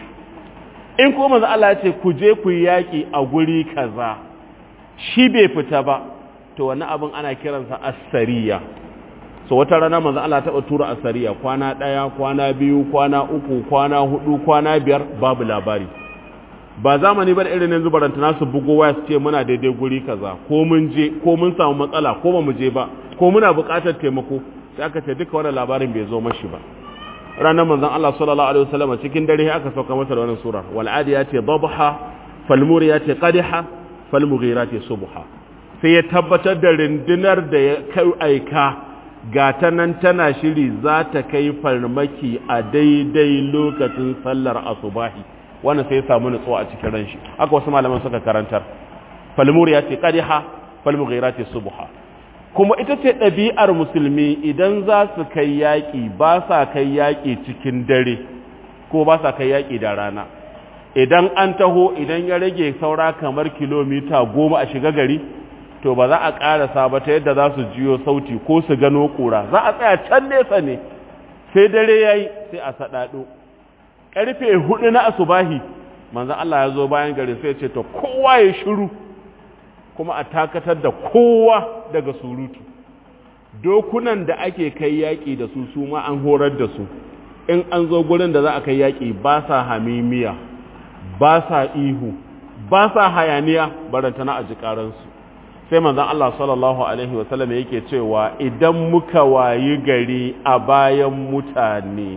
in kuma manzan Allah ya ce ku je ku yaƙi a guri kaza shi bai fita ba to wani abin ana kiransa asariya so wata rana manzan Allah taɓa tura asariya kwana ɗaya kwana biyu kwana uku kwana hudu kwana biyar babu labari ba zamani ba da irin yanzu barantana su bugo waya su ce muna daidai guri kaza ko mun je ko mun samu matsala ko ba mu je ba ko muna buƙatar taimako sai aka ce duka wannan labarin bai zo mashi ba ranar manzon Allah sallallahu alaihi wasallam cikin dare aka sauka masa da wannan sura wal adiyati dhabha fal muriyati qadha fal mughirati subha sai ya tabbatar da rindinar da ya kai aika ga ta nan tana shiri za ta kai farmaki a daidai lokacin sallar asubahi wannan sai ya samu nutsuwa a cikin ran shi haka wasu malaman suka karantar falmur ya ce qadiha falmughira ce subha kuma ita ce ɗabi'ar musulmi idan za su kai yaƙi ba sa kai yaƙi cikin dare ko ba sa kai yaƙi da rana idan an taho idan ya rage saura kamar kilomita goma a shiga gari to ba za a ƙarasa ba ta yadda za su jiyo sauti ko su gano ƙura za a tsaya can nesa ne sai dare ya yi sai a saɗaɗo karfe hudu na asubahi manzan Allah ya zo bayan gari sai ce to kowa ya shiru kuma a takatar da kowa daga surutu dokunan da ake kai yaƙi da su su ma an horar da su in an zo gurin da za a kai yaƙi ba sa hamimiya ba sa ihu ba sa hayaniya barantana a jikaransu sai manzan Allah sallallahu Alaihi wasallam yake cewa idan muka wayi gari a bayan mutane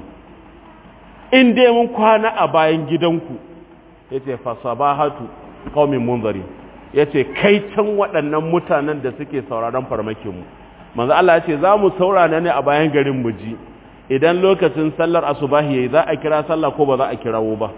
in dai mun kwana a bayan gidanku ya ce fasabahatu ƙaumin munzari ya ce kai can waɗannan mutanen da suke sauraron farmakinmu manzo Allah ya ce za mu saurana ne a bayan garin mu ji idan lokacin sallar asubahi yayi za a kira sallah ko ba za a kirawo ba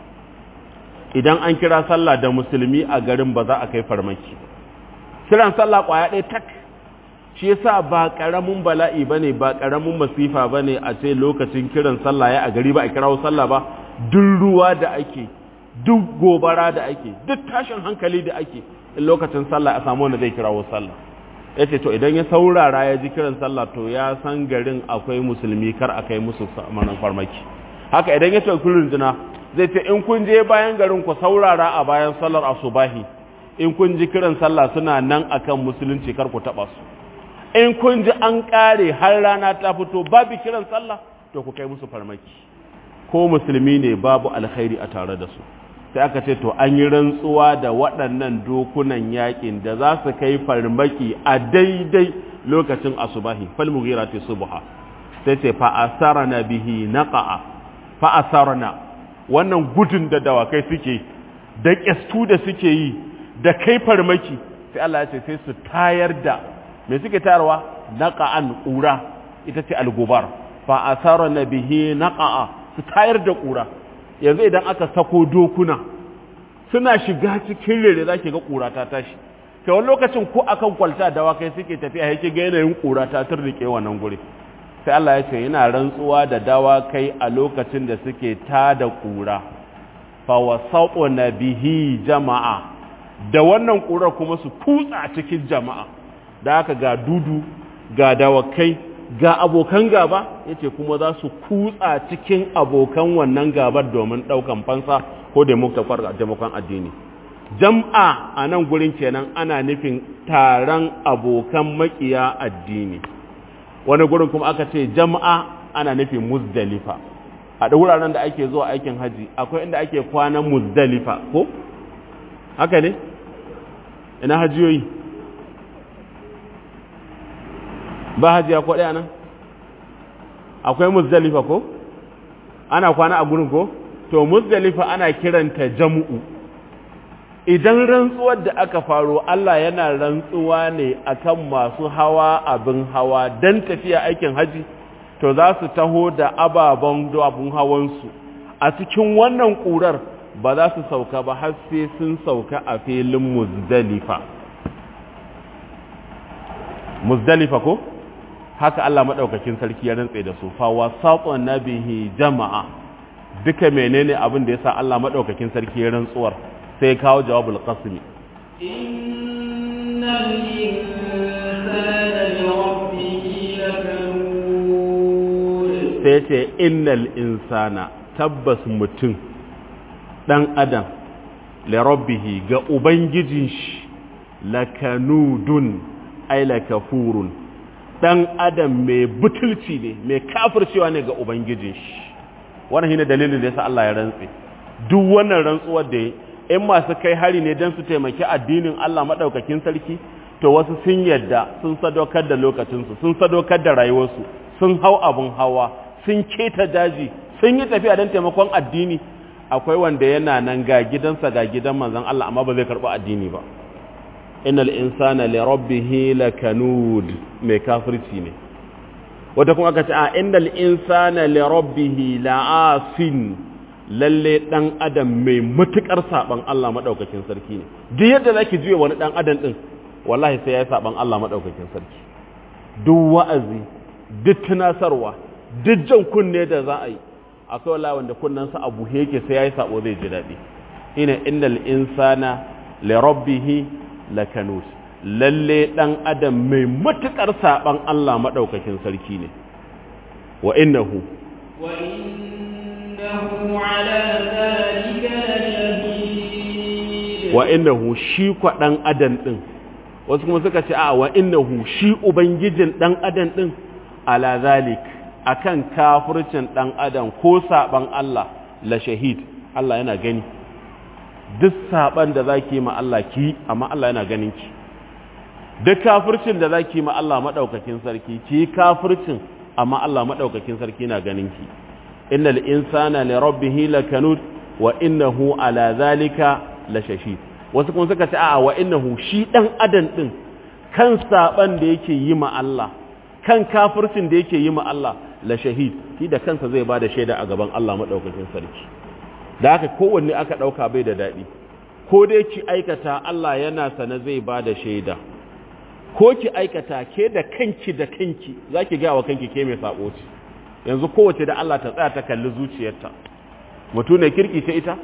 idan an kira sallah da musulmi a garin ba za a kai farmaki kiran sallah kwaya ɗaya tak shi yasa ba karamin bala'i bane ba karamin masifa bane a ce lokacin kiran sallah ya a gari ba a kirawo sallah ba duk ruwa da ake duk gobara da ake duk tashin hankali da ake in lokacin sallah a samu wanda zai kirawo sallah yace to idan ya saurara ya ji kiran sallah to ya san garin akwai musulmi kar a kai musu manan farmaki haka idan ya ce kullun jina zai ce in kun je bayan garin ku saurara a bayan sallar asubahi in kun ji kiran sallah suna nan akan musulunci kar ku taba su in kun ji an kare har rana ta fito babu kiran sallah to ku kai musu farmaki ko musulmi ne babu alkhairi a tare da su sai aka ce to an yi rantsuwa da waɗannan dokunan yakin da za su kai farmaki a daidai lokacin asubahi fal mughirati subha sai ce fa asarna bihi naqa'a fa asarna wannan gudun da dawakai suke da kyastu da suke yi da kai farmaki sai Allah ya ce sai su tayar da me suke tayarwa naqa'an ƙura ita ce algubar fa asarna bihi naqa'a su tayar da ƙura yanzu idan aka sako dokuna suna shiga cikin rere za ki ga ƙura ta tashi ta wani lokacin ko akan kwalta dawakai suke tafiya yake ga yanayin ƙura ta turnike wannan guri sai Allah ya ce yana rantsuwa da dawakai a lokacin da suke ta da ƙura fa wasaquna bihi jama'a da wannan ƙurar kuma su kutsa cikin jama'a da haka ga dudu ga dawakai ga abokan gaba yace kuma za su kutsa cikin abokan wannan gabar domin daukan fansa ko demokran addini jam'a a nan gurin kenan ana nufin taron abokan makiya addini wani gurin kuma aka ce jama'a ana nufin muzdalifa a da wuraren da ake zuwa aikin haji akwai inda ake kwanan muzdalifa ko haka ne ina hajiyoyi ba hajiya ko ɗaya nan akwai muzdalifa ko ana kwana a gurin ko to muzdalifa ana kiranta jam'u idan rantsuwar da aka faro Allah yana rantsuwa ne akan masu hawa abin hawa dan tafiya aikin haji to za su taho da ababen abin hawansu a cikin wannan ƙurar ba za su sauka ba har sai sun sauka a filin muzdalifa muzdalifa ko haka Allah madaukakin sarki ya rantse da su fa wasatun nabihi jama'a duka menene abin da yasa Allah madaukakin sarki ya rantsuwar sai kawo jawabul qasmi innal insana lirabbihi lakanud sai ce innal insana tabbas mutum dan adam lirabbihi ga ubangijin shi lakanudun ay lakafurun dan adam mai butulci ne mai kafircewa ne ga ubangijin shi wannan shine dalilin da yasa Allah ya rantse duk wannan rantsuwar da in masu kai hari ne don su taimaki addinin Allah madaukakin sarki to wasu sun yadda sun sadaukar da lokacinsu sun sadaukar da rayuwarsu sun hau abun hawa sun keta daji sun yi tafiya don taimakon addini akwai wanda yana nan ga gidansa ga gidan manzon Allah amma ba zai karɓi addini ba innal insana li rabbih lakanud mai kafirci ne wata kuma aka ce a innal insana li rabbih la'asin lalle dan adam mai matukar saban Allah madaukakin sarki ne duk yadda zaki juye wani dan adam din wallahi sai ya saban Allah madaukakin sarki duk wa'azi duk tunasarwa duk jan kunne da za a yi akwai wallahi wanda kunnansa abu yake sai yayi sabo zai ji dadi ina innal insana li rabbih lakanut lalle dan adam mai matukar saban Allah madaukakin sarki ne wa innahu wa innahu ala dhalika lashahid wa innahu shi kwa dan adam din wasu kuma suka ce a wa innahu shi ubangijin dan adam din ala zalik akan kafircin dan adam ko saban Allah la shahid Allah yana gani duk saban da zaki ma Allah ki amma Allah yana ganin ki duk kafircin da zaki ma Allah madaukakin sarki ki kafircin amma Allah madaukakin sarki yana ganin ki innal insana li rabbih lakanud wa innahu ala zalika la shahid wasu kuma suka ce a wa innahu shi dan adam din kan saban da yake yi ma Allah kan kafircin da yake yi ma Allah la shahid shi da kansa zai bada shaida a gaban Allah madaukakin sarki da haka kowanne aka dauka bai da dadi ko dai ki aikata Allah yana sana zai bada shaida ko ki aikata ke da kanki da kanki zaki ga wa kanki ke mai sabo ce yanzu kowace da Allah ta tsaya ta kalli zuciyarta mutu ne kirki ta ita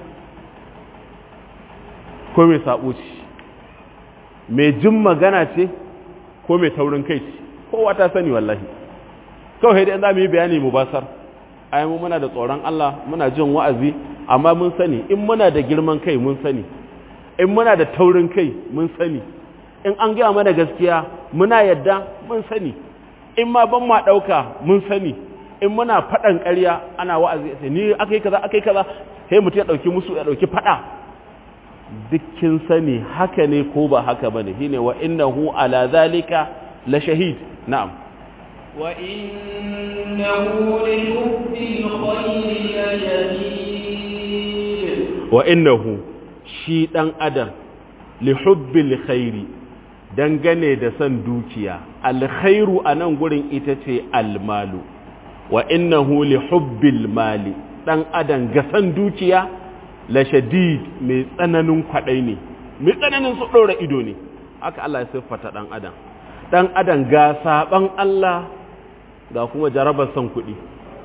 ko mai sabo ce mai jin magana ce ko mai taurin kai ce kowa ta sani wallahi kawai dai za mu yi bayani mu basar ai mu muna da tsoron Allah muna jin wa'azi amma mun sani in muna da girman kai mun sani in muna da taurin kai mun sani in an gaya mana gaskiya muna yadda mun sani in ma ban ma ɗauka mun sani in muna faɗan ƙarya ana wa'azi sai ni akai kaza akai kaza sai mutum ya ɗauki musu ya ɗauki faɗa dukkin sani haka ne ko ba haka bane shine wa innahu ala zalika la shahid na'am wa innahu li hubbil khayri lashadid wa innahu shi dan adam li hubbil khairi dangane da san dukiya alkhairu anan gurin ita ce almalu wa innahu li hubbil mali dan adam ga san dukiya la shadid mai tsananin kwadai ne mai tsananin su dora ido ne haka Allah ya siffata dan adam dan adam ga saban Allah ga kuma jarabar san kuɗi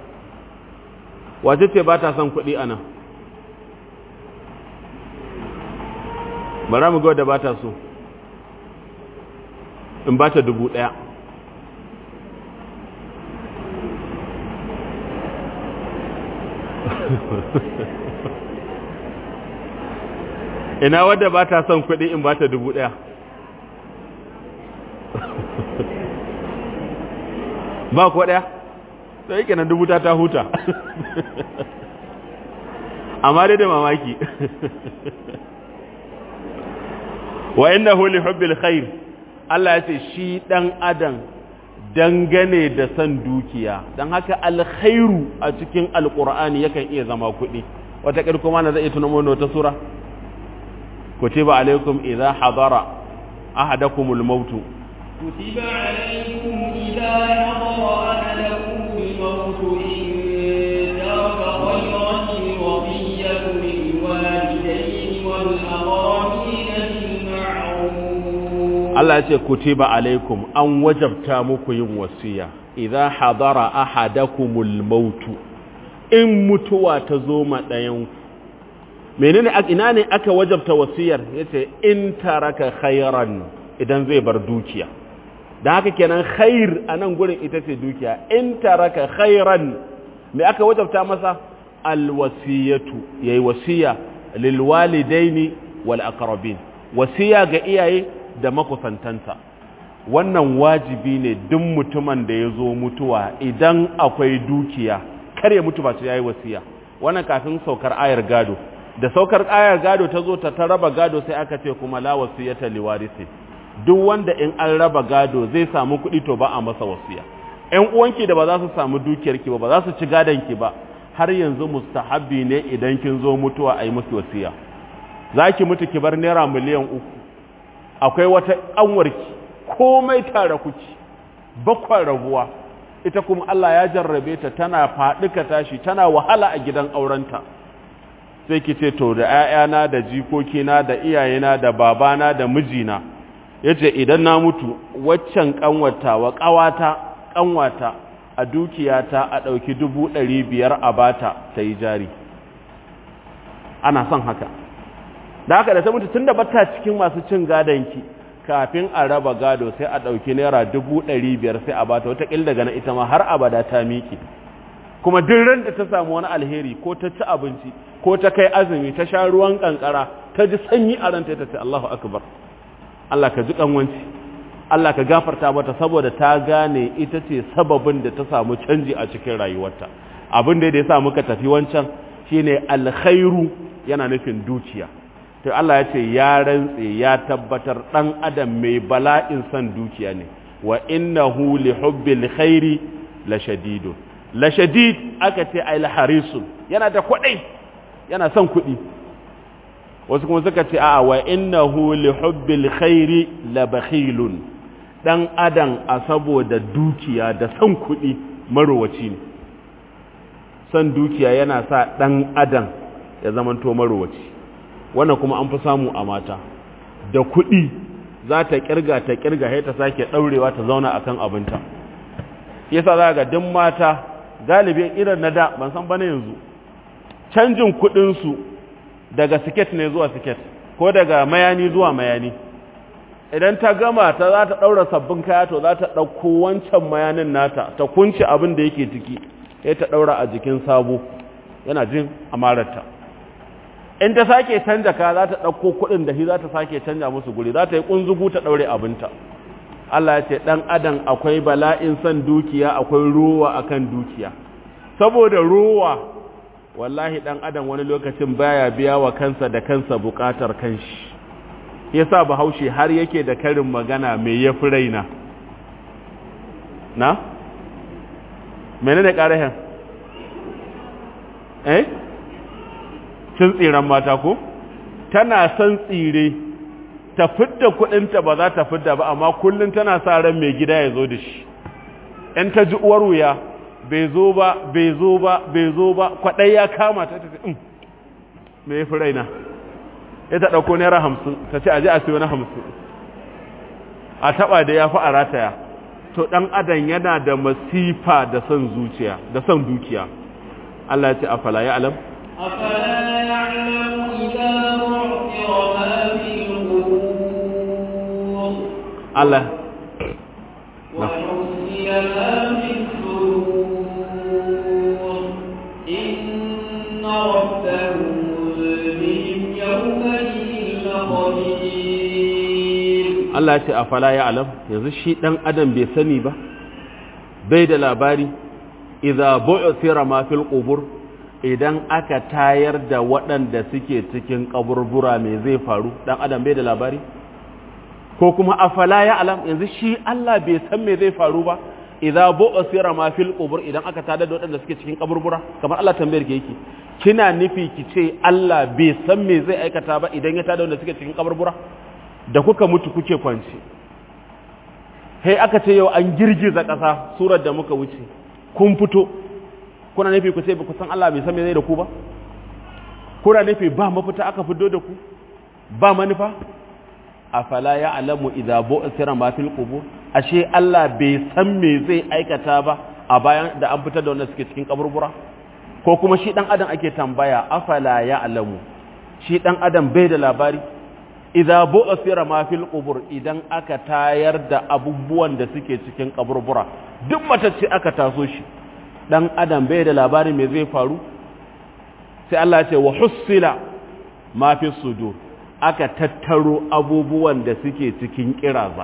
wace ce ba ta son kuɗi anan bara mu ga da ba ta so in ba ta dubu ɗaya ina wadda ba ta son kuɗi in ba ta dubu ɗaya ba ko ɗaya to yake nan dubu ta ta huta amma dai da mamaki wa innahu li hubbil khair Allah ya ce shi dan adam dangane da san dukiya don haka alkhairu a cikin alkur'ani yakan iya zama kuɗi wata kuma na zai iya tunan wani wata sura kutiba alaikum idza hadara ahadakumul mautu كتب عليكم إذا حضر أحدكم الموت إن ترك خيرا الوصية للوالدين والأقربين بالمعروف Allah ya ce kutiba alaikum an wajabta muku yin wasiya idza hadara ahadakumul mautu in mutuwa ta zo ma ɗayan menene ina ne aka wajabta wasiyar yace in taraka khairan idan zai bar dukiya da haka kenan khair a nan gurin ita ce dukiya in taraka khairan me aka wajabta masa alwasiyatu yayi wasiya lil walidaini wal aqrabin wasiya ga iyaye da makusantanta wannan wajibi ne duk mutumin da ya zo mutuwa idan akwai dukiya kar ya mutu ba ta yayi wasiya wannan kafin saukar ayar gado da saukar ayar gado ta zo ta raba gado sai aka ce kuma la wasiyata liwarisi duk wanda in an raba gado zai samu kuɗi to ba a masa wasiya ƴan uwanki da ba za su samu dukiyarki ba ba za su ci gadonki ba har yanzu mustahabbi ne idan kin zo mutuwa a yi musu wasiya za ki mutu ki bar naira miliyan uku akwai wata ƙanwarki komai tare kuki bakwa rabuwa ita kuma Allah ya jarrabe ta tana faɗuka tashi tana wahala a gidan aurenta sai ki ce to da 'ya'yana da jikokina da iyayena da babana da mijina yace idan na mutu waccan kanwata wa kawata kanwata a dukiyata a ɗauki dubu ɗari biyar a bata ta yi jari ana son haka da haka da ta mutu tun da bata cikin masu cin gadonki kafin a raba gado sai a ɗauki naira dubu ɗari biyar sai a bata wataƙil daga na ita ma har abada ta miƙe kuma duk ran da ta samu wani alheri ko ta ci abinci ko ta kai azumi ta sha ruwan kankara ta ji sanyi a ranta ta ce Allahu akbar Allah ka ji kanwanci Allah ka gafarta mata saboda ta gane ita ce sababin da ta samu canji a cikin rayuwarta abin da ya sa muka tafi wancan shine alkhairu yana nufin dukiya to Allah ya ce ya rantse ya tabbatar dan adam mai bala'in san dukiya ne wa innahu li hubbil khairi la shadidun la shadid aka ce ay harisun yana da kwadai yana son kuɗi wasu kuma suka ce a'a wa innahu li hubbil khairi la bakhilun dan adam a saboda dukiya da son kuɗi marowaci ne son dukiya yana sa dan adam ya zamanto marowaci wannan kuma an fi samu a mata da kuɗi za ta kirga ta kirga sai ta sake daurewa ta zauna akan abinta yasa za ga duk mata galibin irin na da ban san bane yanzu canjin kuɗin su daga siket ne zuwa siket ko daga mayani zuwa mayani idan ta gama ta za ta ɗaura sabbin kaya to za ta ɗauko wancan mayanin nata ta kunce abin da yake ciki sai ta ɗaura a jikin sabo yana jin amararta in ta sake canja kaya za ta ɗauko kuɗin da shi za ta sake canja musu guri za ta yi ƙunzugu ta ɗaure abinta Allah ya ce ɗan adam akwai bala'in son dukiya akwai ruwa akan dukiya saboda ruwa wallahi dan adam wani lokacin baya biya wa kansa da kansa bukatar kanshi yasa bahaushe har yake da karin magana mai yafi raina na menene karahin eh cin tsiran mata ko tana son tsire ta fidda kudinta ba za ta fidda ba amma kullun tana sa ran mai gida ya zo da shi in ta ji uwar wuya bai zo ba bai zo ba bai zo ba kwaɗai ya kama ta tafi in me ya fi raina ya ta ɗauko naira hamsin ta ce aji a siyo na hamsin a taɓa da ya fi a rataya to ɗan adam yana da masifa da son zuciya da son dukiya Allah ya ce afala ya alam أفلا يعلم إذا بعثر ما في القبور Allah وحصل ما في الصدور إن ربهم بهم يومئذ لخبير Allah ya ce afala ya alam yanzu shi ɗan adam bai sani ba bai da labari idza bu'thira ma fil qubur idan aka tayar da waɗanda suke cikin kaburbura me zai faru ɗan adam bai da labari ko kuma afala ya alam yanzu shi Allah bai san me zai faru ba idza bu'sira ma fil qubur idan aka tada da waɗanda suke cikin kaburbura kamar Allah tambayar ke yake kina nufi ki ce Allah bai san me zai aikata ba idan ya tada wanda suke cikin kaburbura da kuka mutu kuke kwance hey aka ce yau an girgiza ƙasa surar da muka wuce kun fito kuna nufi ku ce ba ku san Allah bai san me zai da ku ba kuna nufi ba mafita aka fito da ku ba manufa afala ya alamu idza bu'thira ma fil qubur ashe Allah bai san me zai aikata ba a bayan da an fitar da wanda suke cikin kaburbura ko kuma shi dan adam ake tambaya afala ya alamu shi dan adam bai da labari idza bu'thira ma fil qubur idan aka tayar da abubuwan da suke cikin kaburbura duk matacce aka taso shi dan adam bai da labari me zai faru sai Allah ya ce wa hussila ma fi sudur aka tattaro abubuwan da suke cikin kiraza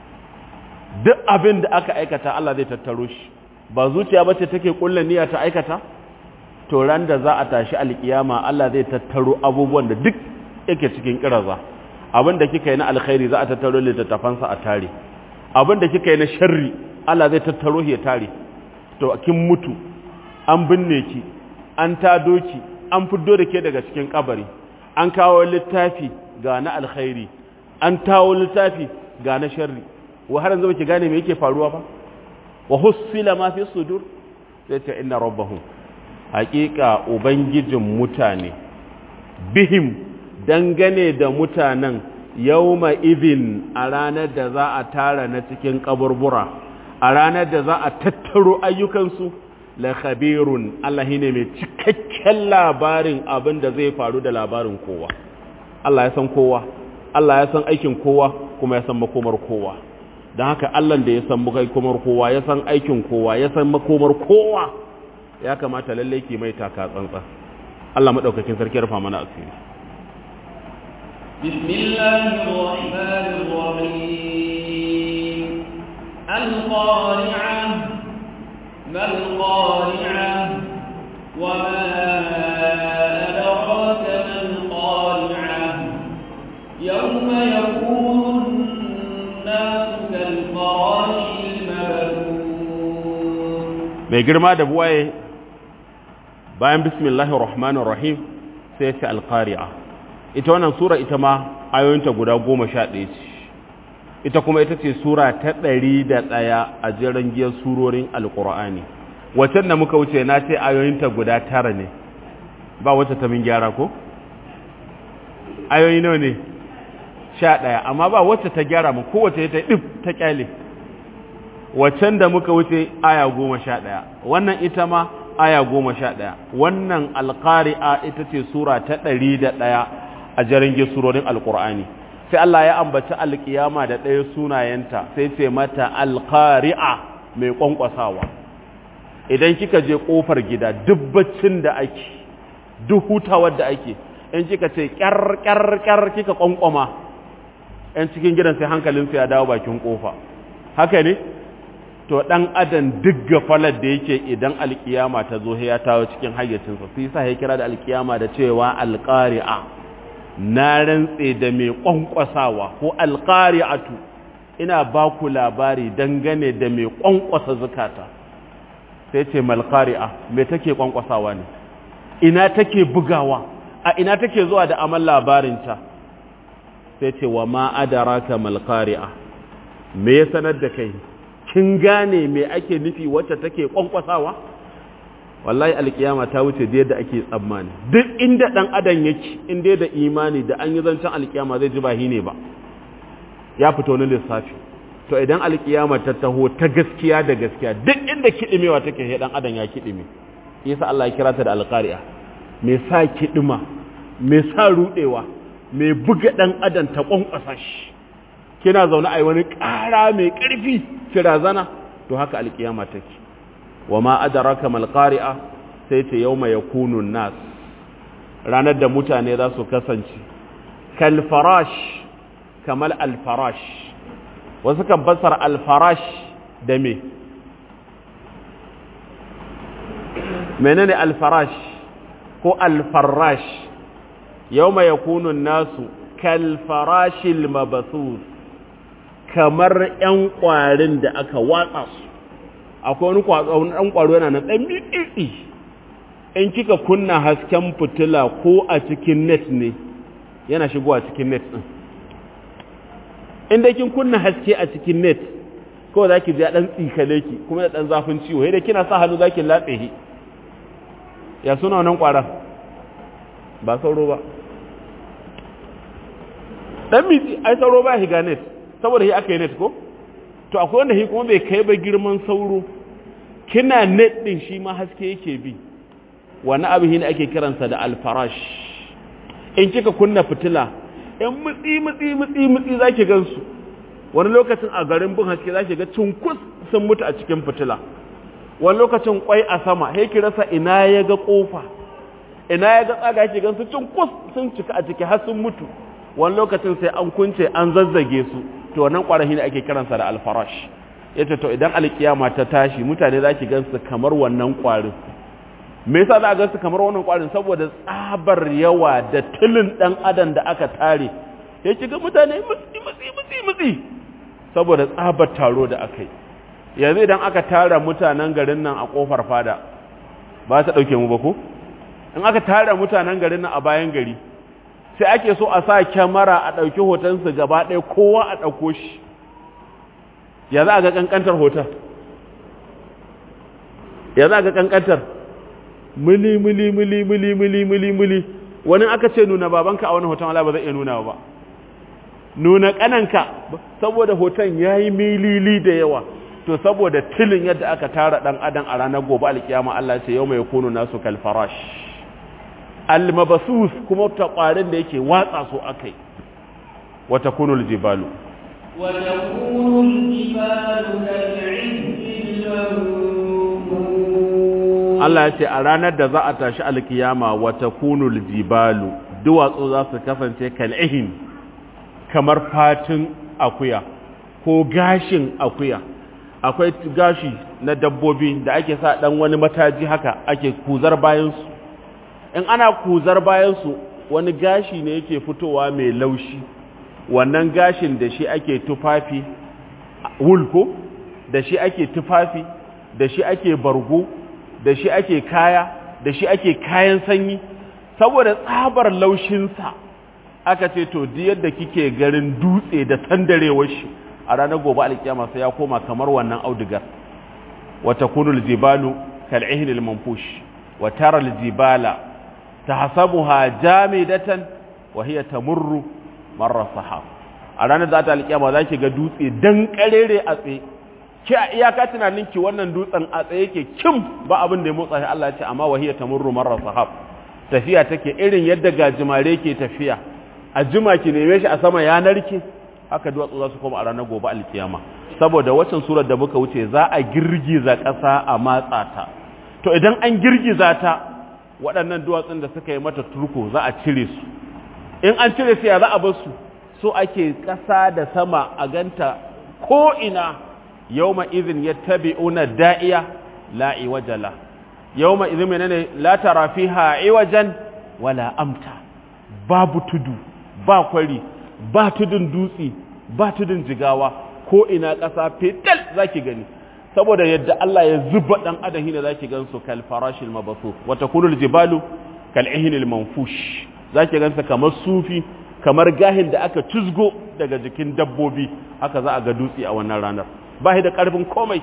duk abin da aka aikata Allah zai tattaro shi ba zuciya ba ce take kulla niyya ta aikata to ran da za a tashi alkiyama Allah zai tattaro abubuwan da duk yake cikin kiraza abin da kika yi na alkhairi za a tattaro littattafansa a tare abin da kika yi na sharri Allah zai tattaro ya tare to kin mutu an binne ki an tado ki an fiddo da ke daga cikin kabari an kawo littafi ga na alkhairi an tawo littafi ga na sharri wa har yanzu baki gane me yake faruwa ba wa hussila ma fi sudur sai ta inna rabbahum haqiqa ubangijin mutane bihim dangane da mutanen yawma idhin a ranar da za a tara na cikin kaburbura a ranar da za a tattaro ayyukansu la khabirun Allah ne mai cikakken labarin abin da zai faru da labarin kowa Allah ya san kowa Allah ya san aikin kowa kuma ya san makomar kowa don haka Allah da ya san makomar kowa ya san aikin kowa ya san makomar kowa ya kamata lalle ki mai taka tsantsa Allah madaukakin sarki rufa mana asiri bismillahir rahmanir rahim al-qari'ah mal qari'ah wa ma adraka mal qari'ah yawma yakunu an-nasu kal-farashi al-mabthun mai girma da buwaye bayan bismillahir rahmanir rahim sai ce alqari'a ita wannan sura ita ma ayoyinta guda goma sha ɗaya ce ita kuma ita ce sura ta ɗari da ɗaya a jiran giyar surorin alƙur'ani wacan da muka wuce na ce ayoyinta guda tara ne ba wacce ta min gyara ko ayoyi nawa ne sha ɗaya amma ba wacce ta gyara mu kowace ta ɗif ta ƙyale waccan da muka wuce aya goma sha ɗaya wannan ita ma aya goma sha ɗaya wannan alƙari'a ita ce sura ta ɗari da ɗaya a jarin surorin alƙur'ani sai Allah ya ambaci alƙiyama da ɗaya sunayenta sai ce mata alƙari'a mai ƙwanƙwasawa idan kika je ƙofar gida duk baccin da ake duk hutawar da ake in kika ce ƙyar ƙyar ƙyar kika ƙwanƙwama 'yan cikin gidan sai hankalinsu ya dawo bakin ƙofa haka ne to dan adam duk gafalar da yake idan alkiyama ta zo ya tawo cikin hayyacinsa sai sa ya kira da alkiyama da cewa alqari'a na rantse da mai kwankwasawa ko alqari'atu ina ba ku labari dangane da mai kwankwasa zakata sai ce malqari'a me take kwankwasawa ne ina take bugawa a ina take zuwa da amal labarinta sai ce wa ma adaraka malqari'a me ya sanar da kai kin gane me ake nufi wacce take kwankwasawa wallahi alkiyama ta wuce da yadda ake tsammani duk inda dan adam yake inda da imani da an yi zancen alkiyama zai ji ba ne ba ya fito na lissafi to idan alkiyama ta taho ta gaskiya da gaskiya duk inda kidimewa take he dan adam ya kidime yasa Allah ya kira ta da alqari'a me sa kidima me sa rudewa me buga dan adam ta kwankwasa shi kina zaune a wani ƙara mai ƙarfi kira zana to haka alƙiyama take wa ma adraka mal qari'a sai ce yawma yakunu nas ranar da mutane za su kasance kal farash kamal al farash wasu kan basar al farash da me menene al farash ko al farash yawma yakunu nasu kal farashil mabthus kamar 'yan ƙwarin da aka watsa su akwai wani ɗan ƙwaro yana nan ɗan miɗiɗi in kika kunna hasken fitila ko a cikin net ne yana shigowa cikin net ɗin inda kin kunna haske a cikin net kawai za ki ji ɗan tsikale ki kuma da ɗan zafin ciwo yadda kina sa hannu za ki latse shi ya suna wannan ƙwarar ba sauro ba ɗan mitsi ai sauro ba shiga net saboda shi aka yi net ko to akwai wanda shi kuma bai kai ba girman sauro kina net ɗin shi ma haske yake bi wani abu shi ne ake kiransa da alfarash in kika kunna fitila in mutsi mutsi mutsi mutsi za ki gansu wani lokacin a garin bin haske za ki ga cunkus sun mutu a cikin fitila wani lokacin kwai a sama sai ki rasa ina ya ga kofa ina ya ga tsaga ki gansu cunkus sun cika a ciki har sun mutu wani lokacin sai an kunce an zazzage su to wannan kwarahi ne ake kiransa da alfarash yace to idan alkiyama ta tashi mutane za ki gansu kamar wannan kwarin me yasa za a gansu kamar wannan kwarin saboda tsabar yawa da tilin dan adam da aka tare ya ga mutane mutsi mutsi mutsi mutsi saboda tsabar taro da aka yi yanzu idan aka tara mutanen garin nan a kofar fada ba ta dauke mu ba ko in aka tara mutanen garin nan a bayan gari sai ake so a sa kyamara a ɗauki hotonsu gaba ɗaya kowa a ɗauko shi ya za a ga ƙanƙantar hoton ya za a ga ƙanƙantar mili mili mili mili mili mili mili wani aka ce nuna babanka a wani hoton wala ba zai iya nuna ba nuna ƙananka saboda hoton ya yi milili da yawa to saboda tilin yadda aka tara ɗan adam a ranar gobe alkiyama Allah ce yau mai kunu nasu kalfarash almabasus kuma ta ƙwarin da yake watsa su akai wata kunul jibalu وتكون الجبال كالعهن المنفوش Allah ya ce a ranar da za a tashi alkiyama wata kunul jibalu duwatsu za su kasance kal'ihin kamar fatin akuya ko gashin akuya akwai gashi na dabbobi da ake sa dan wani mataji haka ake kuzar bayansu in ana kuzar bayansu wani gashi ne yake fitowa mai laushi wannan gashin da shi ake tufafi wulko da shi ake tufafi da shi ake bargo da shi ake kaya da shi ake kayan sanyi saboda tsabar laushinsa aka ce to di yadda kike garin dutse da sandarewar shi a ranar gobe alkiyama sai ya koma kamar wannan audigar wata kunul jibalu kal'ihnil manfush wa tara aljibala tahsabuha jamidatan wa hiya tamurru marra sahab a ranar da ta alkiyama zaki ga dutse dan karere a tsaye ki a iyaka tunanin ki wannan dutsen a tsaye yake kim ba abin da ya motsa shi Allah ya ce amma wa hiya tamurru marra sahab tafiya take irin yadda gajimare ke tafiya a jima ki neme shi a sama ya narke haka duwatsu za su koma a ranar gobe alkiyama saboda waccan surar da muka wuce za a girgiza ƙasa a matsa ta to idan an girgiza ta waɗannan duwatsun da suka yi mata turko za a cire su in an cire su ya za a bar su so ake ƙasa da sama a ganta ko ina yawma idhin yattabi'una da'iya la iwajala yawma idhin menene la tara fiha iwajan wala amta babu tudu ba kwari ba tudun dutse ba tudun jigawa ko ina ƙasa fetal zaki gani saboda yadda Allah ya zuba dan adam hina zaki gansu kal farashil mabasu wa takunul jibalu kal ihnil manfush zaki gansa kamar sufi kamar gahin da aka cuzgo daga jikin dabbobi haka za a ga dutse a wannan ranar ba shi da karfin komai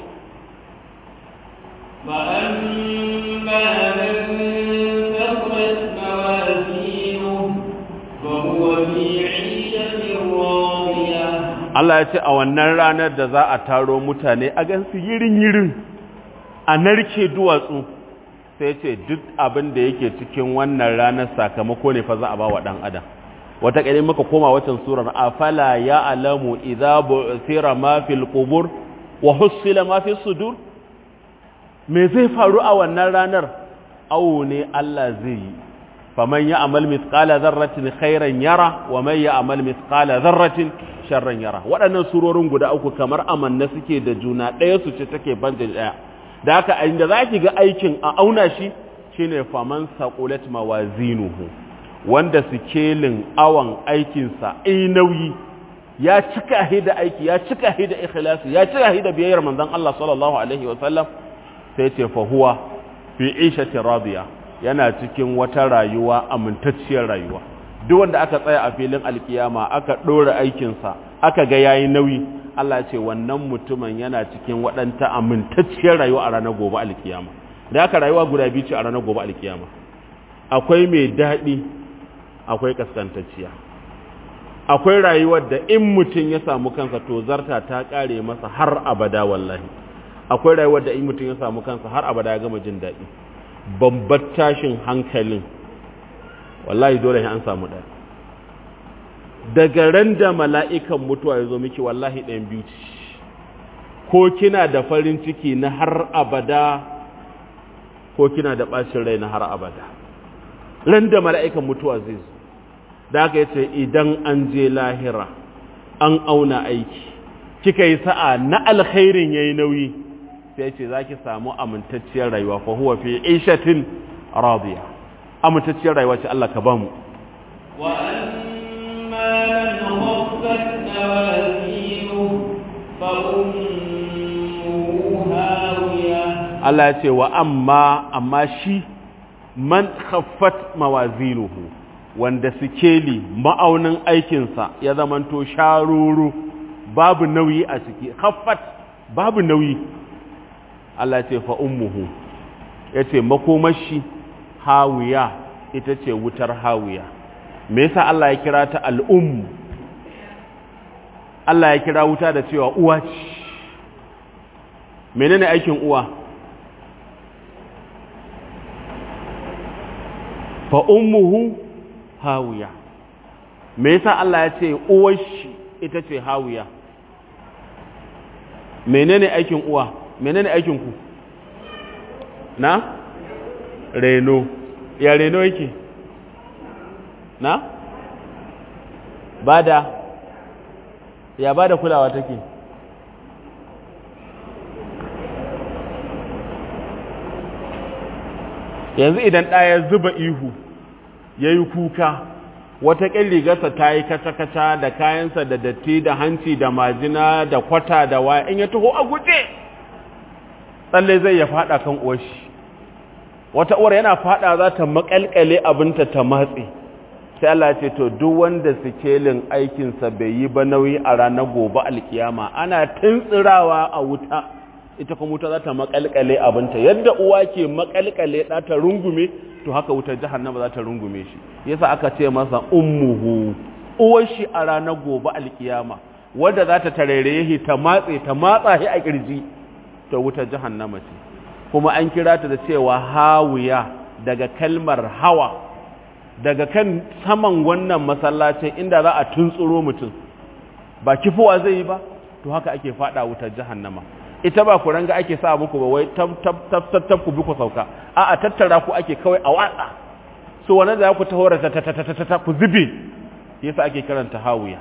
فأما من ثقلت موازينه فهو في عيشة راضية Allah ya ce a wannan ranar da za a taro mutane a gansu yirin-yirin a narke duwatsu sai ce duk abin da yake cikin wannan ranar sakamako ne fa za a ba wa ɗan adam wata ƙari muka koma watan surar afala ya alamu idza bu'thira ma fil qubur wa hussila ma fi sudur me zai faru a wannan ranar awo ne Allah zai yi faman ya amal mithqala dharratin khairan yara wa man ya amal mithqala dharratin sharran yara waɗannan surorin guda uku kamar amanna suke da juna ɗaya su ce take banda ɗaya da haka a inda zaki ga aikin a auna shi shine faman saqulat mawazinuhu wanda sikelin awan aikinsa ai nauyi ya cika hi da aiki ya cika hi da ikhlasi ya cika hi da biyayyar manzon Allah sallallahu alaihi wa sallam sai ce fa huwa fi ishati radiya yana cikin wata rayuwa amintacciyar rayuwa duk wanda aka tsaya a filin alkiyama aka dora aikin sa aka ga yayi nauyi Allah ya ce wannan mutumin yana cikin waɗanta amintacciyar rayuwa a ranar gobe alkiyama da aka rayuwa guda biyu ce a ranar gobe alkiyama akwai mai daɗi akwai kaskantacciya akwai rayuwar da in mutum ya samu kansa to zarta ta kare masa har abada wallahi akwai rayuwar da in mutum ya samu kansa har abada ya gama jin daɗi babbar tashin hankalin wallahi dole an samu ɗaya daga ran da mala'ikan mutuwa ya zo miki wallahi ɗayan biyu ko kina da farin ciki na har abada ko kina da ɓacin rai na har abada ran da mala'ikan mutuwa zai zo da aka yace idan an je lahira an auna aiki kika yi sa'a na alkhairin yayi nauyi sai ce zaki samu amintacciyar rayuwa fa huwa fi ishatin radiya amintacciyar rayuwa ce Allah ka ba mu wa amma man khaffat mawazinu fa ummuhu hawiya Allah ya ce wa amma amma shi man khaffat mawazinuhu wanda sikeli ma'aunin aikinsa ya zamanto sharuru babu nauyi a ciki khaffat babu nauyi Allah ce fa ummuhu yace makomashi hawiya ita ce wutar hawiya me yasa Allah ya kira ta al'um Allah ya kira wuta da cewa uwa ce menene aikin uwa fa ummuhu hawiya me yasa Allah ya ce uwar shi ita ce hawiya menene aikin uwa menene aikin ku na reno ya reno yake na bada ya bada kulawa take yanzu idan ɗaya zuba ihu ya yi kuka wata rigarsa ta yi kaca-kaca da kayansa da datti da hanci da majina da kwata da waya in ya taho a guje tsalle zai ya fada kan uwashi wata uwar yana fada za ta makalkale abinta ta matse sai Allah ce to duk wanda sikelin aikinsa bai yi ba nauyi a ranar gobe alkiyama ana tuntsirawa a wuta ita kuma wuta za ta makalkale abinta yadda uwa ke makalkale ɗa ta rungume to haka wutar jahannama za ta rungume shi yasa aka ce masa ummuhu uwar shi a ranar gobe alkiyama wadda za ta tarere shi ta matse ta matsa shi a kirji to wutar jahannama ce kuma an kira ta da cewa hawiya daga kalmar hawa daga kan saman wannan masallacin inda za a tuntsuro mutum ba kifuwa zai yi ba to haka ake fada wutar jahannama ita ba ku ranga ake sa muku ba wai tab tab tab tab tab ku bi ku sauka a a tattara ku ake kawai a watsa so wannan da ku tahora ta ta ta ta ta ku zube yasa ake karanta hawiya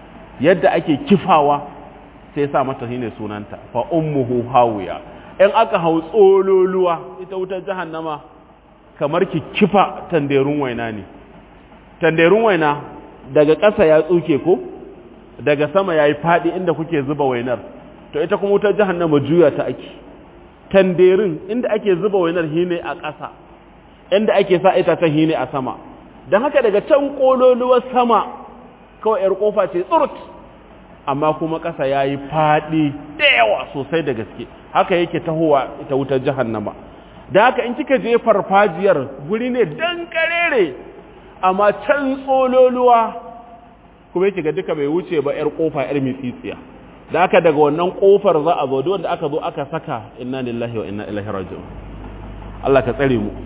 yadda ake kifawa sai sa mata shine sunanta fa ummuhu hawiya in aka hau tsololuwa ita wutar jahannama kamar ki kifa tanderun waina ne tanderun waina daga ƙasa ya tsuke ko daga sama yayi fadi inda kuke zuba wainar to ita kuma wutar jahannama juya ta ake tanderin inda ake zuba wainar hine a ƙasa inda ake sa ita ta hine a sama don haka daga can kololuwar sama kawai yar kofa ce tsurut amma kuma ƙasa yayi fadi da yawa sosai da gaske haka yake tahowa ita wutar jahannama da haka in kika je farfajiyar guri ne dan karere amma can tsololuwa kuma yake ga duka bai wuce ba yar kofa yar mitsitsiya da aka daga wannan kofar za a zo wanda aka zo aka saka inna lillahi wa inna ilaihi raji'un Allah ka tsare mu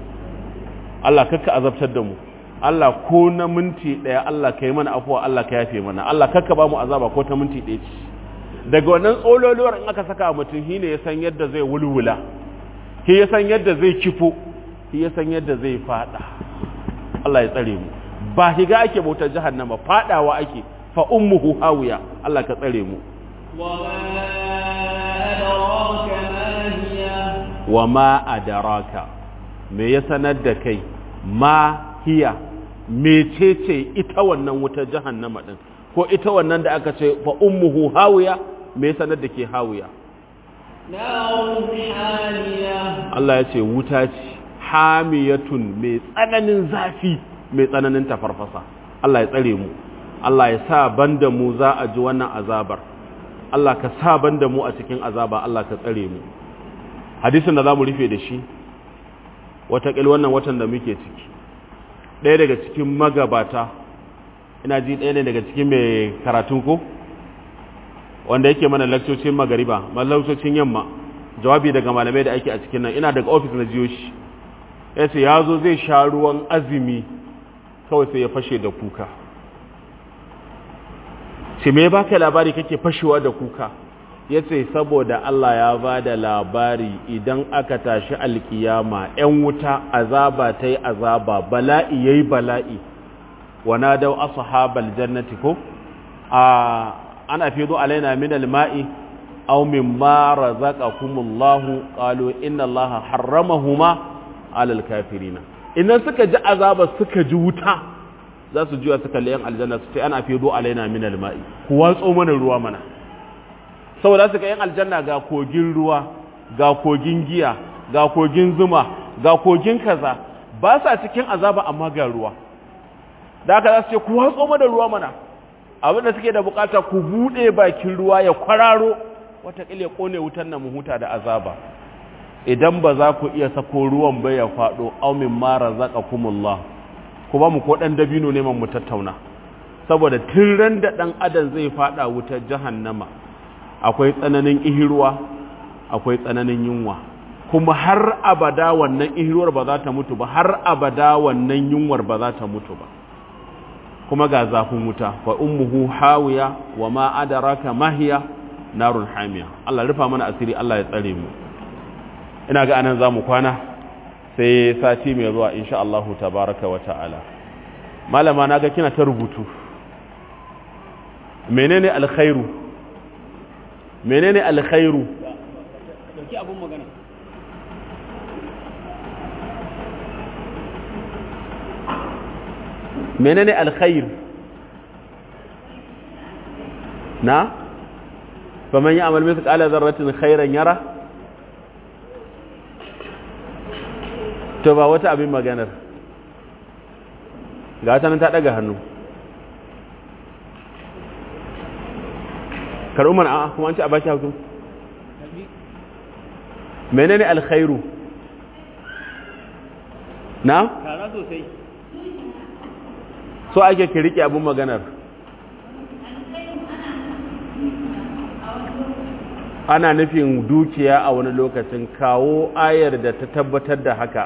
Allah kakka azabtar da mu Allah ko na minti daya Allah ka yi mana afuwa Allah ka yafe mana Allah kakka ba mu azaba ko ta minti daya ce daga wannan tsololuwar in aka saka mutum shine ya san yadda zai wulwula shi ya san yadda zai kifo shi ya san yadda zai fada Allah ya tsare mu ba higa ake bautar jahannama fadawa ake fa ummuhu hawiya Allah ka tsare mu wa ma adaraka me ya sanar da kai ma hiya mecece ita wannan wutar jahannama din ko ita wannan da aka ce fa ummuhu hawiya me sanar da ke hawiya نار حامية Allah ya ce wuta ce hamiyatun mai tsananin zafi mai tsananin tafarfasa Allah ya tsare mu Allah ya sa banda mu za a ji wannan azabar Allah ka sa banda mu a cikin azaba Allah ka tsare mu hadisin da za mu rufe da shi watakil wannan watan da muke ciki ɗaya daga cikin magabata ina ji ɗaya ne daga cikin mai karatun ko wanda yake mana lakcocin magariba lakcocin yamma jawabi daga malamai da ake a cikin nan ina daga ofis na jiyo shi ya ce ya zo zai sha ruwan azumi kawai sai ya fashe da kuka ce me baka labari kake fashewa da kuka ya ce saboda Allah ya ba da labari idan aka tashi alkiyama ‘yan wuta azaba ta yi azaba bala'i ya yi bala'i wana dau ashabal jannati ko a ana fi zo alaina min alma'i aw mimma razaqakumullahu qalu inna allaha harramahuma alal kafirina idan suka ji azaba suka ji wuta za su juya suka liyan aljanna su ce ana fi zo alaina min alma'i ku watso mana ruwa mana saboda suka yan aljanna ga kogin ruwa ga kogin giya ga kogin zuma ga kogin kaza ba sa cikin azaba amma ga ruwa da haka za su ce ku watso mana ruwa mana abin da suke da bukata ku bude bakin ruwa ya kwararo watakila ya kone wutan nan mu huta da azaba idan ba za ku iya sako ruwan ba ya faɗo aumin mara zaka kumullah ku ba mu ko ɗan dabino neman mu tattauna saboda tun ran da ɗan adam zai faɗa wutar jahannama akwai tsananin ihirwa akwai tsananin yunwa kuma har abada wannan ihirwar ba za ta mutu ba har abada wannan yunwar ba za ta mutu ba kuma ga zafin wuta fa ummuhu hawiya wa ma adraka mahiya narun hamiya Allah rufa mana asiri Allah ya tsare mu ina ga anan zamu kwana sai sati mai zuwa insha Allah tabaraka wa ta'ala malama naga kina ta rubutu menene alkhairu menene alkhairu dauki abun magana menene alkhair na faman ya amal mithqala dharratin khairan yara to ba wata abin maganar ga ta nan ta daga hannu karumar a kuma an ci a baki hukum menene alkhairu na tara sosai so ake ki rike abin maganar ana nufin dukiya a wani lokacin kawo ayar da ta tabbatar da haka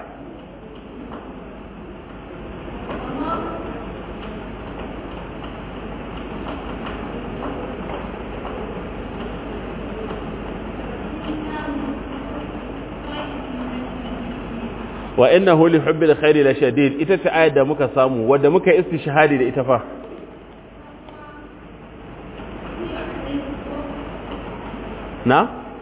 wa innahu li hubbil khairi la shadid ita ce ayar da muka samu wadda muka istishhadi da ita fa na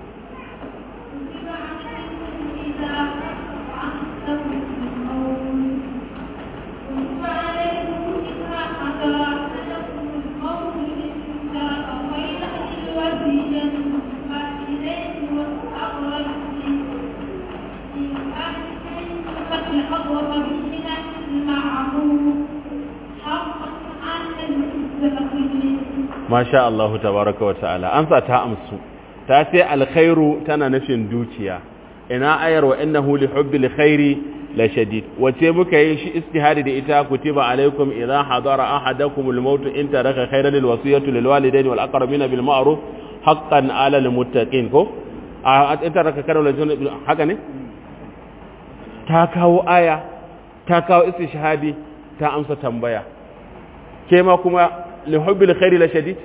masha Allah tabaraka wa ta'ala amsa ta amsu ta ce alkhairu tana nufin dukiya ina ayar wa innahu li hubbil khairi la shadid wace muka yi shi istihadi da ita kutiba alaikum idha hadara ahadakum al maut in taraka khairan lil wasiyatu lil walidayni wal aqrabina bil ma'ruf haqqan ala al muttaqin ko a in taraka khairan lil haka ne ta kawo aya ta kawo istishhadi ta amsa tambaya ke ma kuma li hubbil khairi la shadid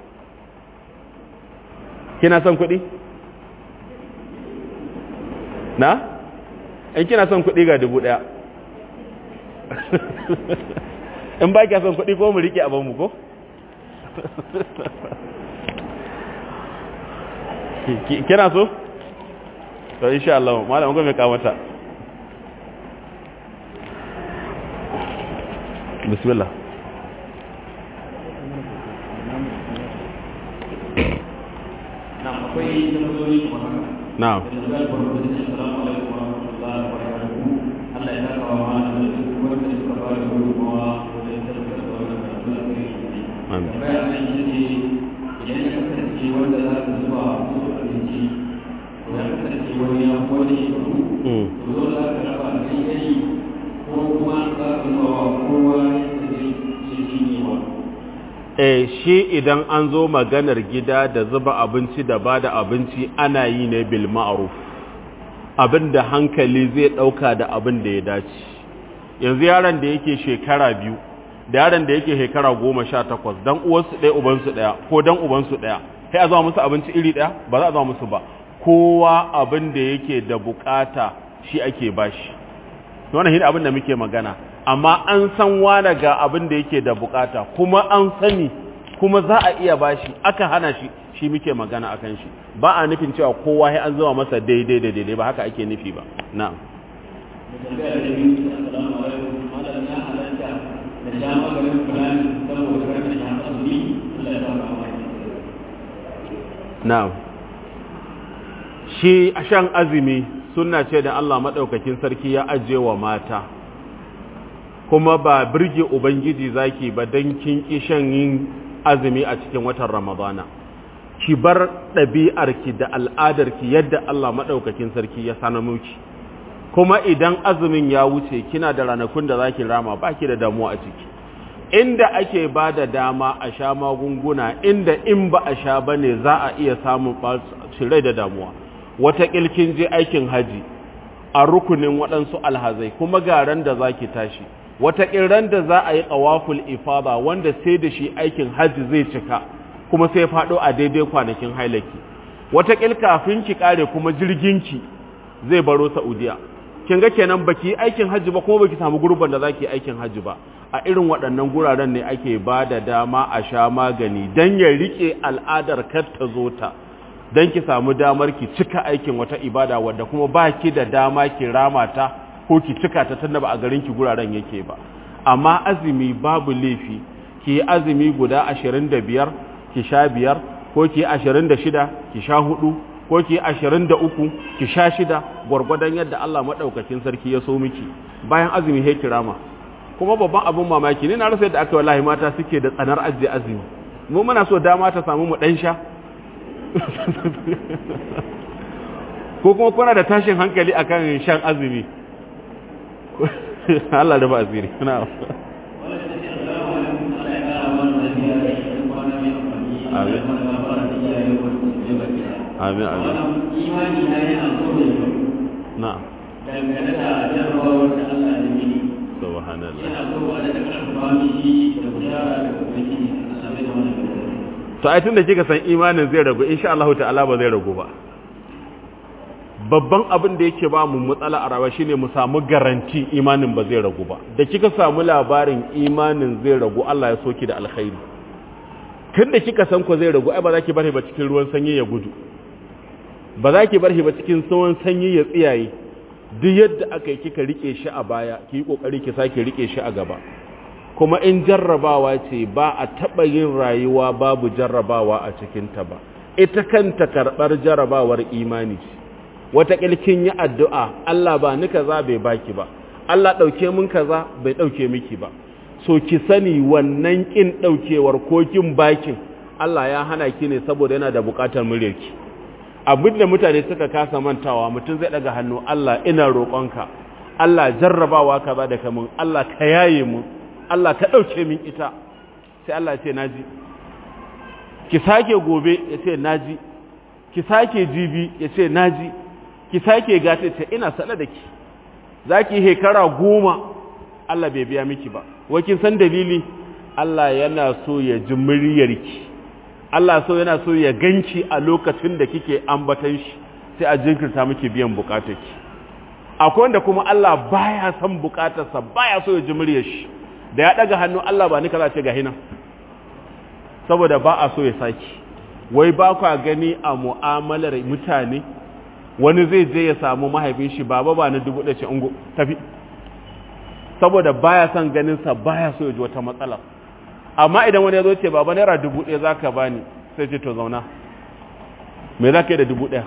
kina son kuɗi? na? in kina son kuɗi ga dubu ɗaya in ba kya son kuɗi ko mu riƙe abinmu ko? kina so? to insha Allah malam gome kamata bismillah akwai tambayoyi kamar haka na'am da tambayar farko da assalamu alaikum wa rahmatullahi wa barakatuhu Allah ya saka wa ma da duk wanda suka ba da gudunmawa wajen tabbatar da wannan karatu a kai Amin. tambaya nan ita ce idan ya kasance wanda za ka zuba musu abinci to ya kasance wani ya fi wani shekaru Mm. to dole za ka raba daidai ko kuma za ka zuba wa kowa yadda zai iya cinyewa eh shi idan an zo maganar gida da zuba abinci da ba da abinci ana yi ne bil ma'ruf abin da hankali zai ɗauka da abin da ya dace yanzu yaron da yake shekara biyu da yaron da yake shekara goma sha takwas dan uwansu ɗaya ubansu ɗaya ko dan ubansu ɗaya sai a zama musu abinci iri ɗaya ba za a zama musu ba kowa abin da yake da bukata shi ake bashi wannan shi abin da muke magana amma an san wane ga abin da yake da bukata kuma an sani kuma za a iya bashi aka hana shi shi muke magana akan shi ba a nufin cewa kowa sai an zama masa daidai da daidai ba haka ake nufi ba na'am da tambaya da biyu assalamu alaikum malam ya halatta da sha maganin fulani saboda karka sha azumi Allah ya saka wa na'am shi a shan azumi sunna ce da Allah madaukakin sarki ya ajiye wa mata kuma ba birge ubangiji zaki ba dan kin ki shan yin azumi a cikin watan ramadana ki bar ɗabi'arki da al'adarki yadda Allah madaukakin sarki ya sanar miki kuma idan azumin ya wuce kina da ranakun da zaki rama baki da damuwa a ciki inda ake ba da dama a sha magunguna inda in ba a sha ba ne za a iya samun rai da damuwa wata kin je aikin haji a rukunin waɗansu alhazai kuma garan da za ki tashi wata ran da za a yi ƙawaful ifada wanda sai da shi aikin haji zai cika kuma sai faɗo a daidai kwanakin hailaki wata kafin ki ƙare kuma jirginki zai baro saudiya kin ga kenan baki yi aikin hajji ba kuma baki samu gurban da zaki aikin hajji ba a irin waɗannan guraren ne ake ba da dama a sha magani dan ya rike al'adar kar ta zo ta dan ki samu damar ki cika aikin wata ibada wadda kuma baki da dama ki rama ta ko ki cika ta tunda ba a garin ki guraren yake ba amma azumi babu laifi ki yi azumi guda 25 ki sha biyar ko ki yi 26 ki sha hudu ko ki ashirin da uku ki sha shida gwargwadon yadda Allah maɗaukakin sarki ya so miki bayan azumi he kirama kuma babban abin mamaki ne na rasa yadda aka wallahi mata suke da tsanar ajiye azumi mu muna so dama ta samu mu ɗan sha ko kuma kuna da tashin hankali akan shan azumi Allah da ba asiri na Amin. amin amin imani na yana so da yau na dangane da jarrabawar da Allah ya mini subhanallah yana so ba da karfafa mishi da bishara da ubangiji a same da wannan to ai tunda kika san imanin zai ragu insha Allah ta'ala ba zai ragu ba babban abin da yake ba mu matsala a rayuwa shine mu samu garanti imanin ba zai ragu ba da kika samu labarin imanin zai ragu Allah ya soki da alkhairi tunda kika san ko zai ragu ai ba za ki bari ba cikin ruwan sanyi ya gudu ba za ki bar shi ba cikin tsawon sanyi ya tsiyaye duk yadda aka yi kika rike shi a baya ki yi kokari ki sake rike shi a gaba kuma in jarrabawa ce ba a taɓa yin rayuwa babu jarrabawa a cikinta ba ita kanta karɓar jarrabawar imani ce wata kin yi addu'a Allah ba ni kaza bai baki ba Allah ɗauke min kaza bai ɗauke miki ba so ki sani wannan ƙin ɗaukewar ko kin bakin Allah ya hana ki ne saboda yana da buƙatar muryarki abin da mutane suka kasa mantawa mutum zai daga hannu Allah ina roƙonka Allah jarrabawa ka ba da kamun Allah ka yaye mu Allah ka ɗauke min ita sai Allah ce naji ki sake gobe ya ce naji ki sake jibi ya ce naji ki sake gata ce ina sana da ki za ki hekara goma Allah bai biya miki ba wakin san dalili Allah yana so ya ji muryarki Allah so yana so ya ganki a lokacin da kike ambatan shi sai a jinkirta miki biyan bukatarki akwai wanda kuma Allah baya son bukatarsa baya so ya ji muryar shi da ya daga hannu Allah ba ni kaza ce ga hina saboda ba a so ya saki wai ba kwa gani a mu'amalar mutane wani zai je ya samu mahaifin shi baba ba na dubu ɗaya ce ungo tafi saboda baya son ganin sa baya so ya ji wata matsala amma idan wani ya zo ce baba naira dubu ɗaya za ka bani sai ce to zauna me za ka yi da dubu ɗaya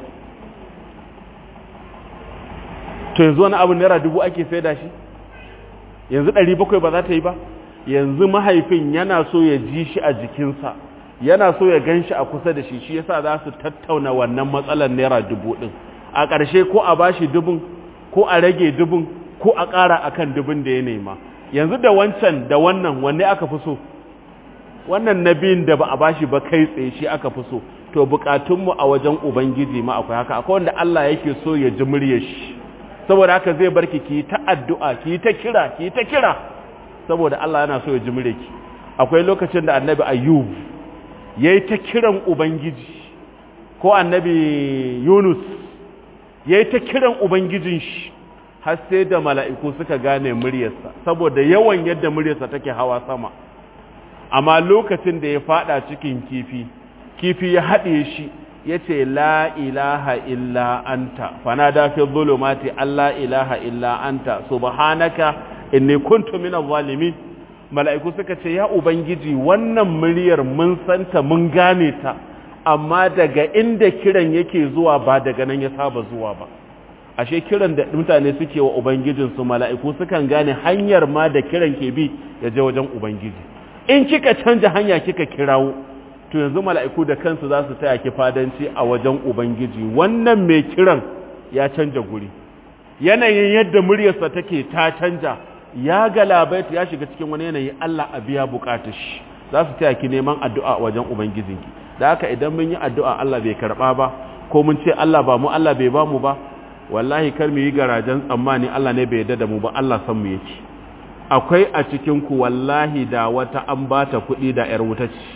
to yanzu wani abu naira dubu ake sai da shi yanzu ɗari bakwai ba za ta yi ba yanzu mahaifin yana so ya ji shi a jikinsa yana so ya gan shi a kusa da shi shi yasa za su tattauna wannan matsalar naira dubu ɗin a ƙarshe ko a bashi dubun ko a rage dubun ko a ƙara akan dubun da ya nema yanzu da wancan da wannan wanne aka fi so wannan na biyun da ba a bashi ba kai tsaye shi aka fi so to bukatunmu a wajen ubangiji ma akwai haka akwai wanda Allah yake so ya ji muryar shi saboda haka zai barki ki ta addu'a ki ta kira ki ta kira saboda Allah yana so ya ji muryarki akwai lokacin da annabi ayyub yayi ta kiran ubangiji ko annabi yunus yayi ta kiran ubangijin shi har sai da mala'iku suka gane muryarsa saboda yawan yadda muryarsa take hawa sama amma lokacin da ya fada cikin kifi kifi ya haɗe shi ya ce la ilaha illa anta fana da fi zulumati Allah ilaha illa anta subhanaka inni kuntu minaz zalimin mala'iku suka ce ya ubangiji wannan muryar mun santa mun gane ta amma daga inda kiran yake zuwa ba daga nan ya saba zuwa ba ashe kiran da mutane suke wa ubangijinsu mala'iku sukan gane hanyar ma da kiran ke bi ya je wajen ubangiji in kika canja hanya kika kirawo to yanzu mala'iku da kansu za su taya ki fadanci a wajen ubangiji wannan mai kiran ya canja guri yanayin yadda muryarsa take ta canja ya galabaita ya shiga cikin wani yanayi Allah a biya bukatar shi za su taya ki neman addu'a a wajen ubangijinki da haka idan mun yi addu'a Allah bai karba ba ko mun ce Allah ba mu Allah bai ba mu ba wallahi kar mu yi garajen tsammani Allah ne bai yarda da mu ba Allah san mu yake akwai a cikin ku wallahi da wata an bata kuɗi da yar wuta ce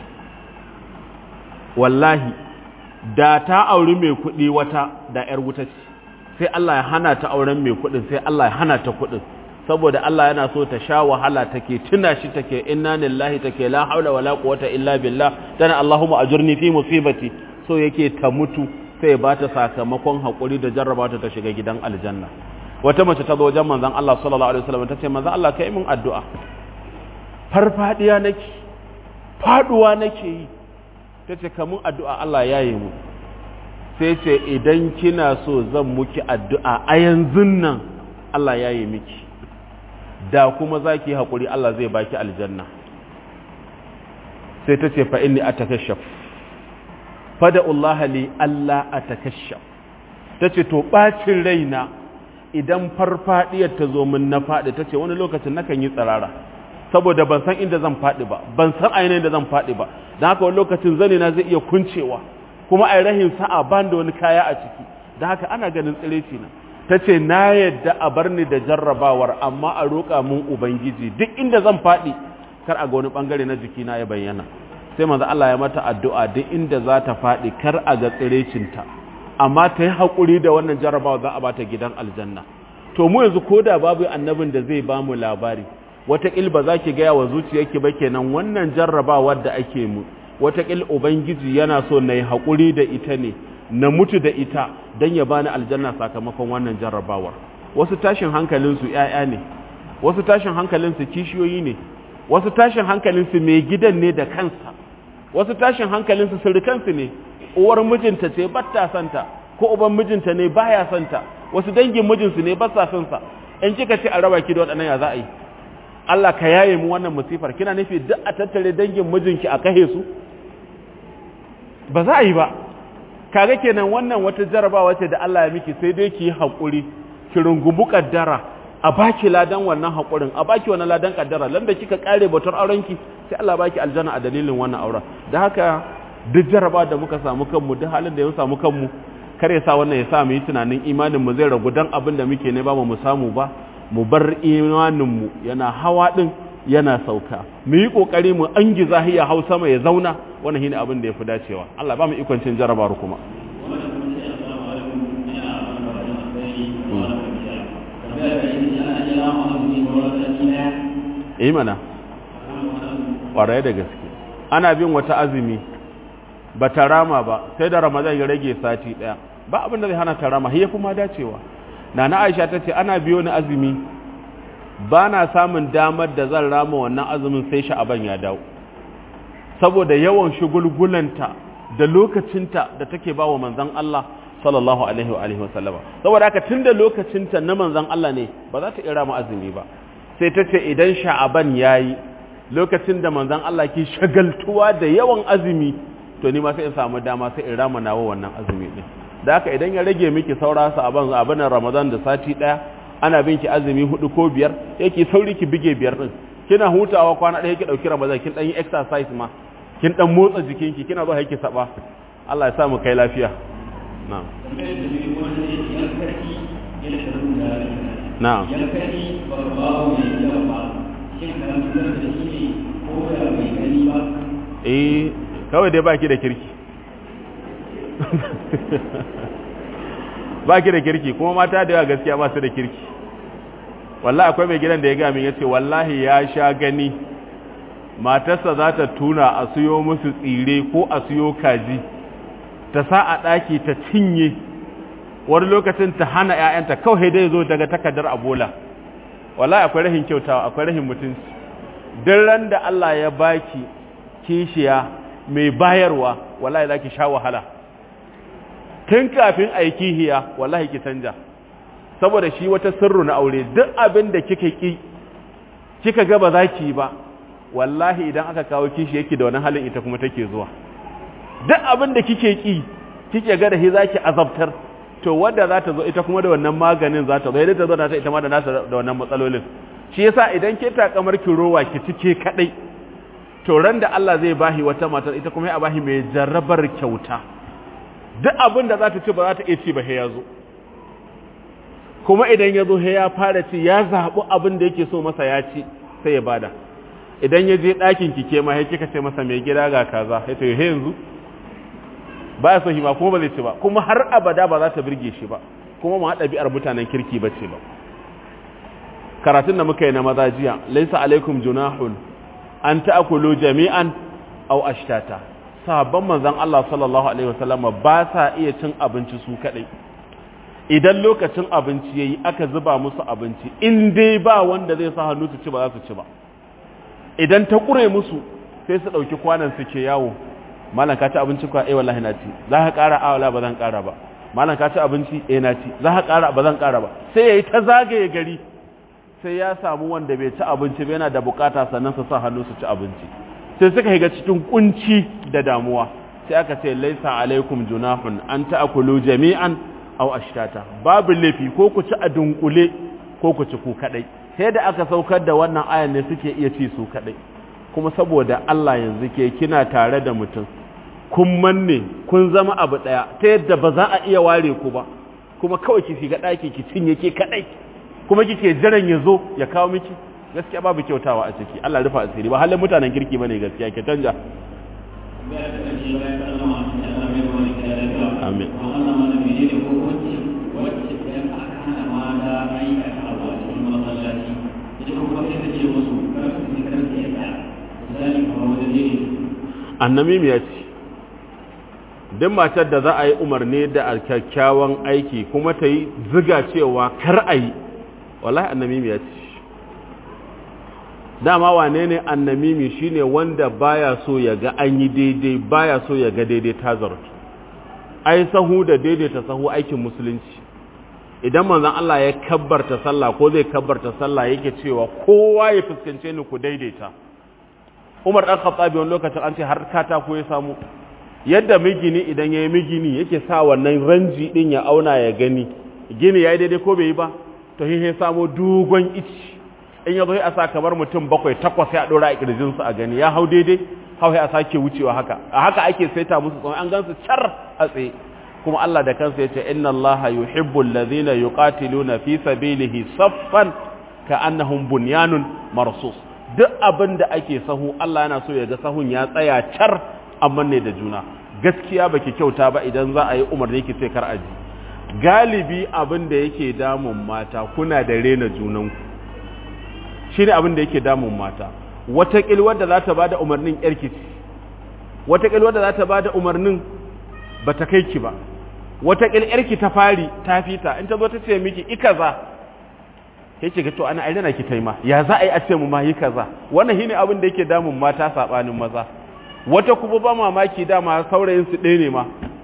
wallahi da ta auri mai kuɗi wata da yar wuta ce sai Allah ya hana ta auren mai kuɗin sai Allah ya hana ta kuɗin saboda Allah yana so ta sha wahala take tuna shi take inna lillahi take la haula wala quwwata illa billah tana Allahumma ajurni fi musibati so yake ta mutu sai ba ta sakamakon hakuri da jarraba ta shiga gidan aljanna wata mace ta zo wajen manzon Allah sallallahu alaihi wasallam tace manzon Allah kai min addu'a farfadiya nake faduwa nake yi tace kamun addu'a Allah yayi mu sai ce idan kina so zan muki addu'a a yanzu nan Allah yayi miki da kuma za ki haƙuri Allah zai baki aljanna sai ta ce fa'in a takashaf fada Allah li Allah a takashaf ta ce to ɓacin raina idan farfaɗiyar ta zo min na faɗi ta ce wani lokacin nakan yi tsirara saboda ban san inda zan faɗi ba ban san ainihin da zan faɗi ba don haka wani lokacin zane na zai iya kuncewa kuma a rahin sa'a ban da wani kaya a ciki da haka ana ganin tsireci na ta ce na yadda a bar ni da jarrabawar amma a roƙa mun ubangiji duk inda zan faɗi kar a ga wani ɓangare na jikina ya bayyana sai manzo Allah ya mata addu'a duk inda za ta faɗi kar a ga tsirecinta amma ta yi haƙuri da wannan jarrabawa za a bata gidan aljanna to mu yanzu ko da babu annabin da zai ba mu labari wataƙil ba za ki gaya wa zuciyarki ba kenan wannan jarrabawar da ake mu wataƙil ubangiji yana so na yi haƙuri da ita ne na mutu da ita don ya bani aljanna sakamakon wannan jarrabawar wasu tashin hankalinsu ‘ya'ya ne wasu tashin hankalinsu kishiyoyi ne wasu tashin hankalinsu mai gidan ne da kansa wasu tashin hankalinsu surukansu ne uwar mijinta ce batta santa ko uban mijinta ne baya santa wasu dangin mijinsu ne ba sa son sa in kika ce a raba ki da waɗannan ya za a yi Allah ka yaye mu wannan musifar kina nufi duk a tattare dangin mijinki a kahe su ba za a yi ba kaga kenan wannan wata jarabawa ce da Allah ya miki sai dai ki yi haƙuri ki rungumi kaddara a baki ladan wannan haƙurin a baki wannan ladan kaddara landa kika kare batar aurenki sai Allah baki aljanna a dalilin wannan auren da haka duk jarabawa da muka samu kanmu duk halin da ya samu kanmu kar ya sa wannan ya sa mu yi tunanin imanin mu zai ragu dan abin da muke ne ba mu samu ba mu bar imanin mu yana hawa din yana sauka mu yi kokari mu an giza hiya hau sama ya zauna wannan shine abin da yafi dacewa Allah ba mu ikon cin jarabar kuma eh mana ƙwarai da gaske ana bin wata azumi ba ta rama ba sai da ramadan ya rage sati ɗaya ba abin da zai hana ta rama ya kuma dacewa na na aisha ta ce ana biyo ni azumi ba na samun damar da zan rama wannan azumin sai sha'aban ya dawo saboda yawan shugulgulanta da lokacinta da take ba wa manzon Allah sallallahu alaihi wa alihi wasallama saboda haka tunda lokacinta na manzon Allah ne ba za ta ira mu azumi ba sai ta ce idan sha'aban yayi lokacin da manzon Allah ke shagaltuwa da yawan azumi to ni ma sai in samu dama sai in rama nawa wannan azumi din da haka idan ya rage miki saura sa aban abin Ramadan da sati daya ana bin ki azumi hudu ko biyar yake sauri ki bige biyar din kina hutawa kwana daya ki dauki Ramadan kin dan yi exercise ma kin dan motsa jikinki kina zo haike saba Allah ya sa mu kai lafiya na'am na'am yankari ba ba mai yawa ba shin karantar da shi ne ko da bai gani ba eh kawai dai baki da kirki baki da kirki kuma mata da yawa gaskiya ba su da kirki wallahi akwai mai gidan da ya gami ya ce wallahi ya sha gani matarsa za ta tuna a siyo musu tsire ko a siyo kaji ta sa a ɗaki ta cinye wani lokacin ta hana 'ya'yanta kawai dai zo daga takardar abola wallahi akwai rahin kyautawa akwai rahin mutunci duk ran da Allah ya baki kishiya mai bayarwa wallahi zaki sha wahala tun kafin a yi kihiya wallahi ki canja saboda shi wata sirru na aure duk abin da kika ki kika ga ba za ki ba wallahi idan aka kawo kishi yake da wani halin ita kuma take zuwa duk abin da kike ki kike ga da shi zaki azabtar to wanda za ta zo ita kuma da wannan maganin za ta zo idan ta zo ta ita ma da nasa da wannan matsalolin shi yasa idan ke ta kamar ki rowa ki cike kadai to ran da Allah zai bahi wata matar ita kuma ya bahi mai jarrabar kyauta duk abin da za ta ci ba za ta iya ci ba sai ya zo kuma idan ya zo sai ya fara ci ya zaɓi abin da yake so masa ya ci sai ya bada idan ya je ɗakin ki ke ma sai kika ce masa mai gida ga kaza sai ta yi yanzu ba ya so shi ba kuma ba zai ci ba kuma har abada ba za ta birge shi ba kuma ma ɗabi'ar mutanen kirki ba ce ba karatun da muka yi na maza jiya laisa alaikum junahun an ta'kulu jami'an aw ashtata sahabban manzon Allah sallallahu alaihi wasallam ba sa iya cin abinci su kadai idan lokacin abinci yayi aka zuba musu abinci in dai ba wanda zai sa hannu su ci ba za su ci ba idan ta kure musu sai su dauki kwanan su ke yawo malam ka ci abinci kwa eh wallahi na ci za ka kara a wala ba zan kara ba malam ka ci abinci eh na ci za ka kara ba zan kara ba sai yayi ta zagaye gari sai ya samu wanda bai ci abinci ba yana da bukata sannan su sa hannu su ci abinci sai suka higa cikin kunci da damuwa sai aka ce laisa alaikum junahun an ta'kulu jami'an aw ashtata babu lafi ko ku ci a dunkule ko ku ci ku kadai sai da aka saukar da wannan ayan ne suke iya ci su kadai kuma saboda Allah yanzu ke kina tare da mutum kun manne kun zama abu daya ta yadda ba za a iya ware ku ba kuma kawai ki shiga daki ki cinye ke kadai kuma kike jiran ya zo ya kawo miki gaskiya babu kyautawa a ciki Allah rufa asiri ba halin mutanen kirki bane gaskiya ke canja amin annamimi ya ce duk matar da za a yi umarni da kyakkyawan aiki kuma ta yi ziga cewa kar a yi wallahi annamimi ya ce dama wane ne annamimi shine wanda baya so ya ga an yi daidai baya so ya ga daidai ta zartu ai sahu da daidaita sahu aikin musulunci idan manzon Allah ya kabbarta sallah ko zai kabbarta sallah yake cewa kowa ya fuskance ni ku daidaita Umar dan Khattabi wani lokacin an ce har katako ya samu yadda migini idan yayi migini yake sa wannan ranji din ya auna ya gani gini yayi daidai ko bai yi ba to sai samo dogon ici in ya zo a sa kamar mutum bakwai takwas ya dora a kirjin su a gani ya hau daidai hau a sake wucewa haka a haka ake saita musu tsawon an gansu car a tsaye kuma Allah da kansa yace inna Allaha yuhibbul ladhina yuqatiluna fi sabilihi saffan ka'annahum bunyanun marsus duk abin da ake sahu Allah yana so ya ga sahun ya tsaya car amma ne da juna gaskiya baki kyauta ba idan za a yi umarni ki sai kar aji galibi abin da yake damun mata kuna da rena junanku shi ne abin da yake damun mata wataƙil wadda za ta ba da umarnin yarki ce wataƙil wadda za ta ba da umarnin ba ta kai ki ba wataƙil yarki ta fari ta fita in ta zo ta ce miki ika za yake ga to ana aina ki taima ya za a yi a ce mu ma yi kaza wannan shine abin da yake damun mata sabanin maza wata kuma ba mamaki dama saurayin su ɗaya ne ma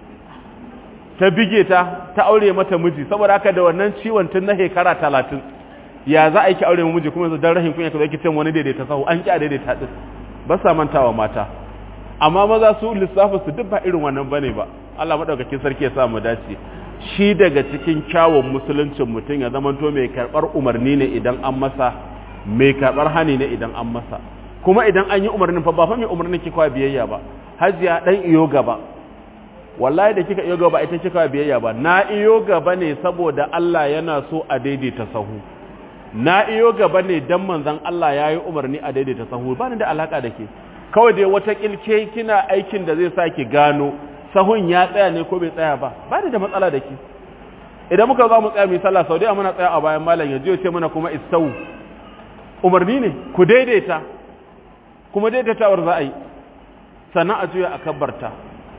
ta bige ta ta aure mata miji saboda haka da wannan ciwon tun na shekara talatin ya za a yi ki aure miji kuma yanzu dan rahin kunya ka zai ki wani daidaita sahu an ki a daidaita din ba sa mantawa mata amma maza su lissafin su duk ba irin wannan bane ba Allah madaukakin sarki ya sa mu dace shi daga cikin kyawun musuluncin mutum ya zamanto mai karbar umarni ne idan an masa mai karbar hani ne idan an masa kuma idan an yi umarnin fa ba fa mai umarnin ki kawai biyayya ba hajiya dan iyo gaba wallahi da kika iyo gaba ita kika biyayya ba na iyo gaba ne saboda Allah yana so a daidaita sahu na iyo gaba ne dan manzon Allah yayi umarni a daidaita sahu ba ni da alaka da ke kawai dai wata kilke kina aikin da zai saki gano sahun ya tsaya ne ko bai tsaya ba ba ni da matsala da ke idan muka za mu tsaya mu sallah sau da muna tsaya a bayan malam ya je ce mana kuma istau umarni ne ku daidaita kuma daidaitawar za a yi sannan a juya a kabbarta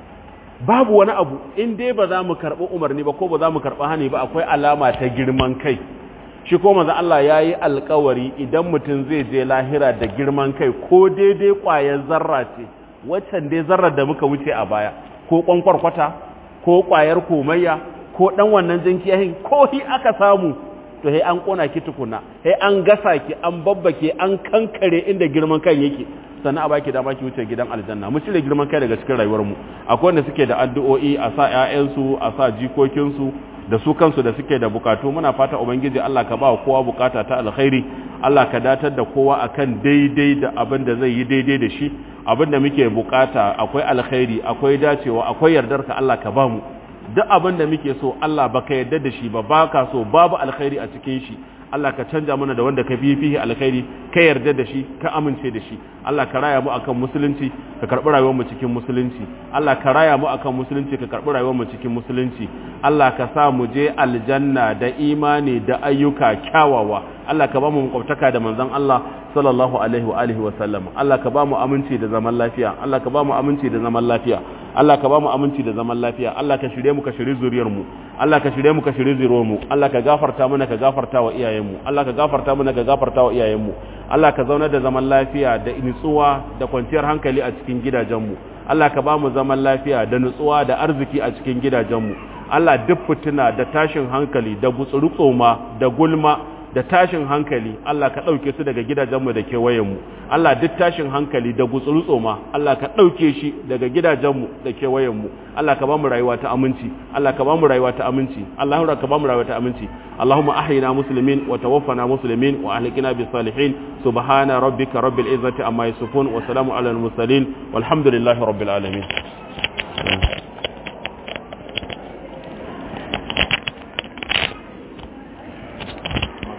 babu wani abu in dai ba za mu karɓi umarni ba ko ba za mu karɓi hani ba akwai alama ta girman kai shi ko manzo Allah ya yi alkawari idan mutum zai je lahira da girman kai ko daidai ƙwayar zarra ce waccan dai zarrar da muka wuce a baya ko kwankwarkwata ko ƙwayar komayya ko ɗan wannan jinkiyahin ko hi aka samu to he an ƙona ki tukuna he an gasa ki an babbake an kankare inda girman kan yake sannan a baki dama ki wuce gidan aljanna mu cire girman kai daga cikin rayuwar mu akwai wanda suke da addu'o'i a sa ƴaƴansu a sa jikokinsu da su kansu da suke da bukatu muna fata ubangiji Allah ka ba kowa bukata ta alkhairi Allah ka datar da kowa akan daidai da abin da zai yi daidai da shi abin da muke bukata akwai alkhairi akwai dacewa akwai yardar ka Allah ka ba mu duk abin da muke so Allah baka yarda da shi ba baka so babu alkhairi a cikin shi Allah ka canja mana da wanda ka fi fihi alkhairi ka yarda da shi ka amince da shi Allah ka raya mu akan musulunci ka karbi rayuwar mu cikin musulunci Allah ka raya mu akan musulunci ka karbi rayuwar mu cikin musulunci Allah ka sa mu je aljanna da imani da ayyuka kyawawa Allah ka ba mu makwabtaka da manzon Allah sallallahu alaihi wa alihi wa sallam Allah ka ba mu aminci da zaman lafiya Allah ka ba mu aminci da zaman lafiya Allah ka ba mu aminci da zaman lafiya Allah ka shirye mu ka shirye zuriyar mu Allah ka shirye mu ka shirye zuriyar mu Allah ka gafarta mana ka gafarta wa iyayen mu Allah ka gafarta mana ka gafarta wa iyayen mu Allah ka zauna da zaman lafiya da nutsuwa da kwanciyar hankali a cikin gidajen mu Allah ka ba mu zaman lafiya da nutsuwa da arziki a cikin gidajen mu Allah duk fitina da tashin hankali da gutsurutsoma da gulma da tashin hankali Allah ka ɗauke su daga gidajenmu da kewayenmu Allah duk tashin hankali da gutsurutso ma Allah ka ɗauke shi daga gidajenmu da kewayenmu Allah ka ba mu rayuwa ta aminci Allah ka ba mu rayuwa ta aminci Allah ka ba mu rayuwa ta aminci Allahumma ahyina muslimin wa tawaffana muslimin wa ahlikina bis salihin subhana rabbika rabbil izzati amma yasifun wa salamun alal mursalin walhamdulillahi rabbil alamin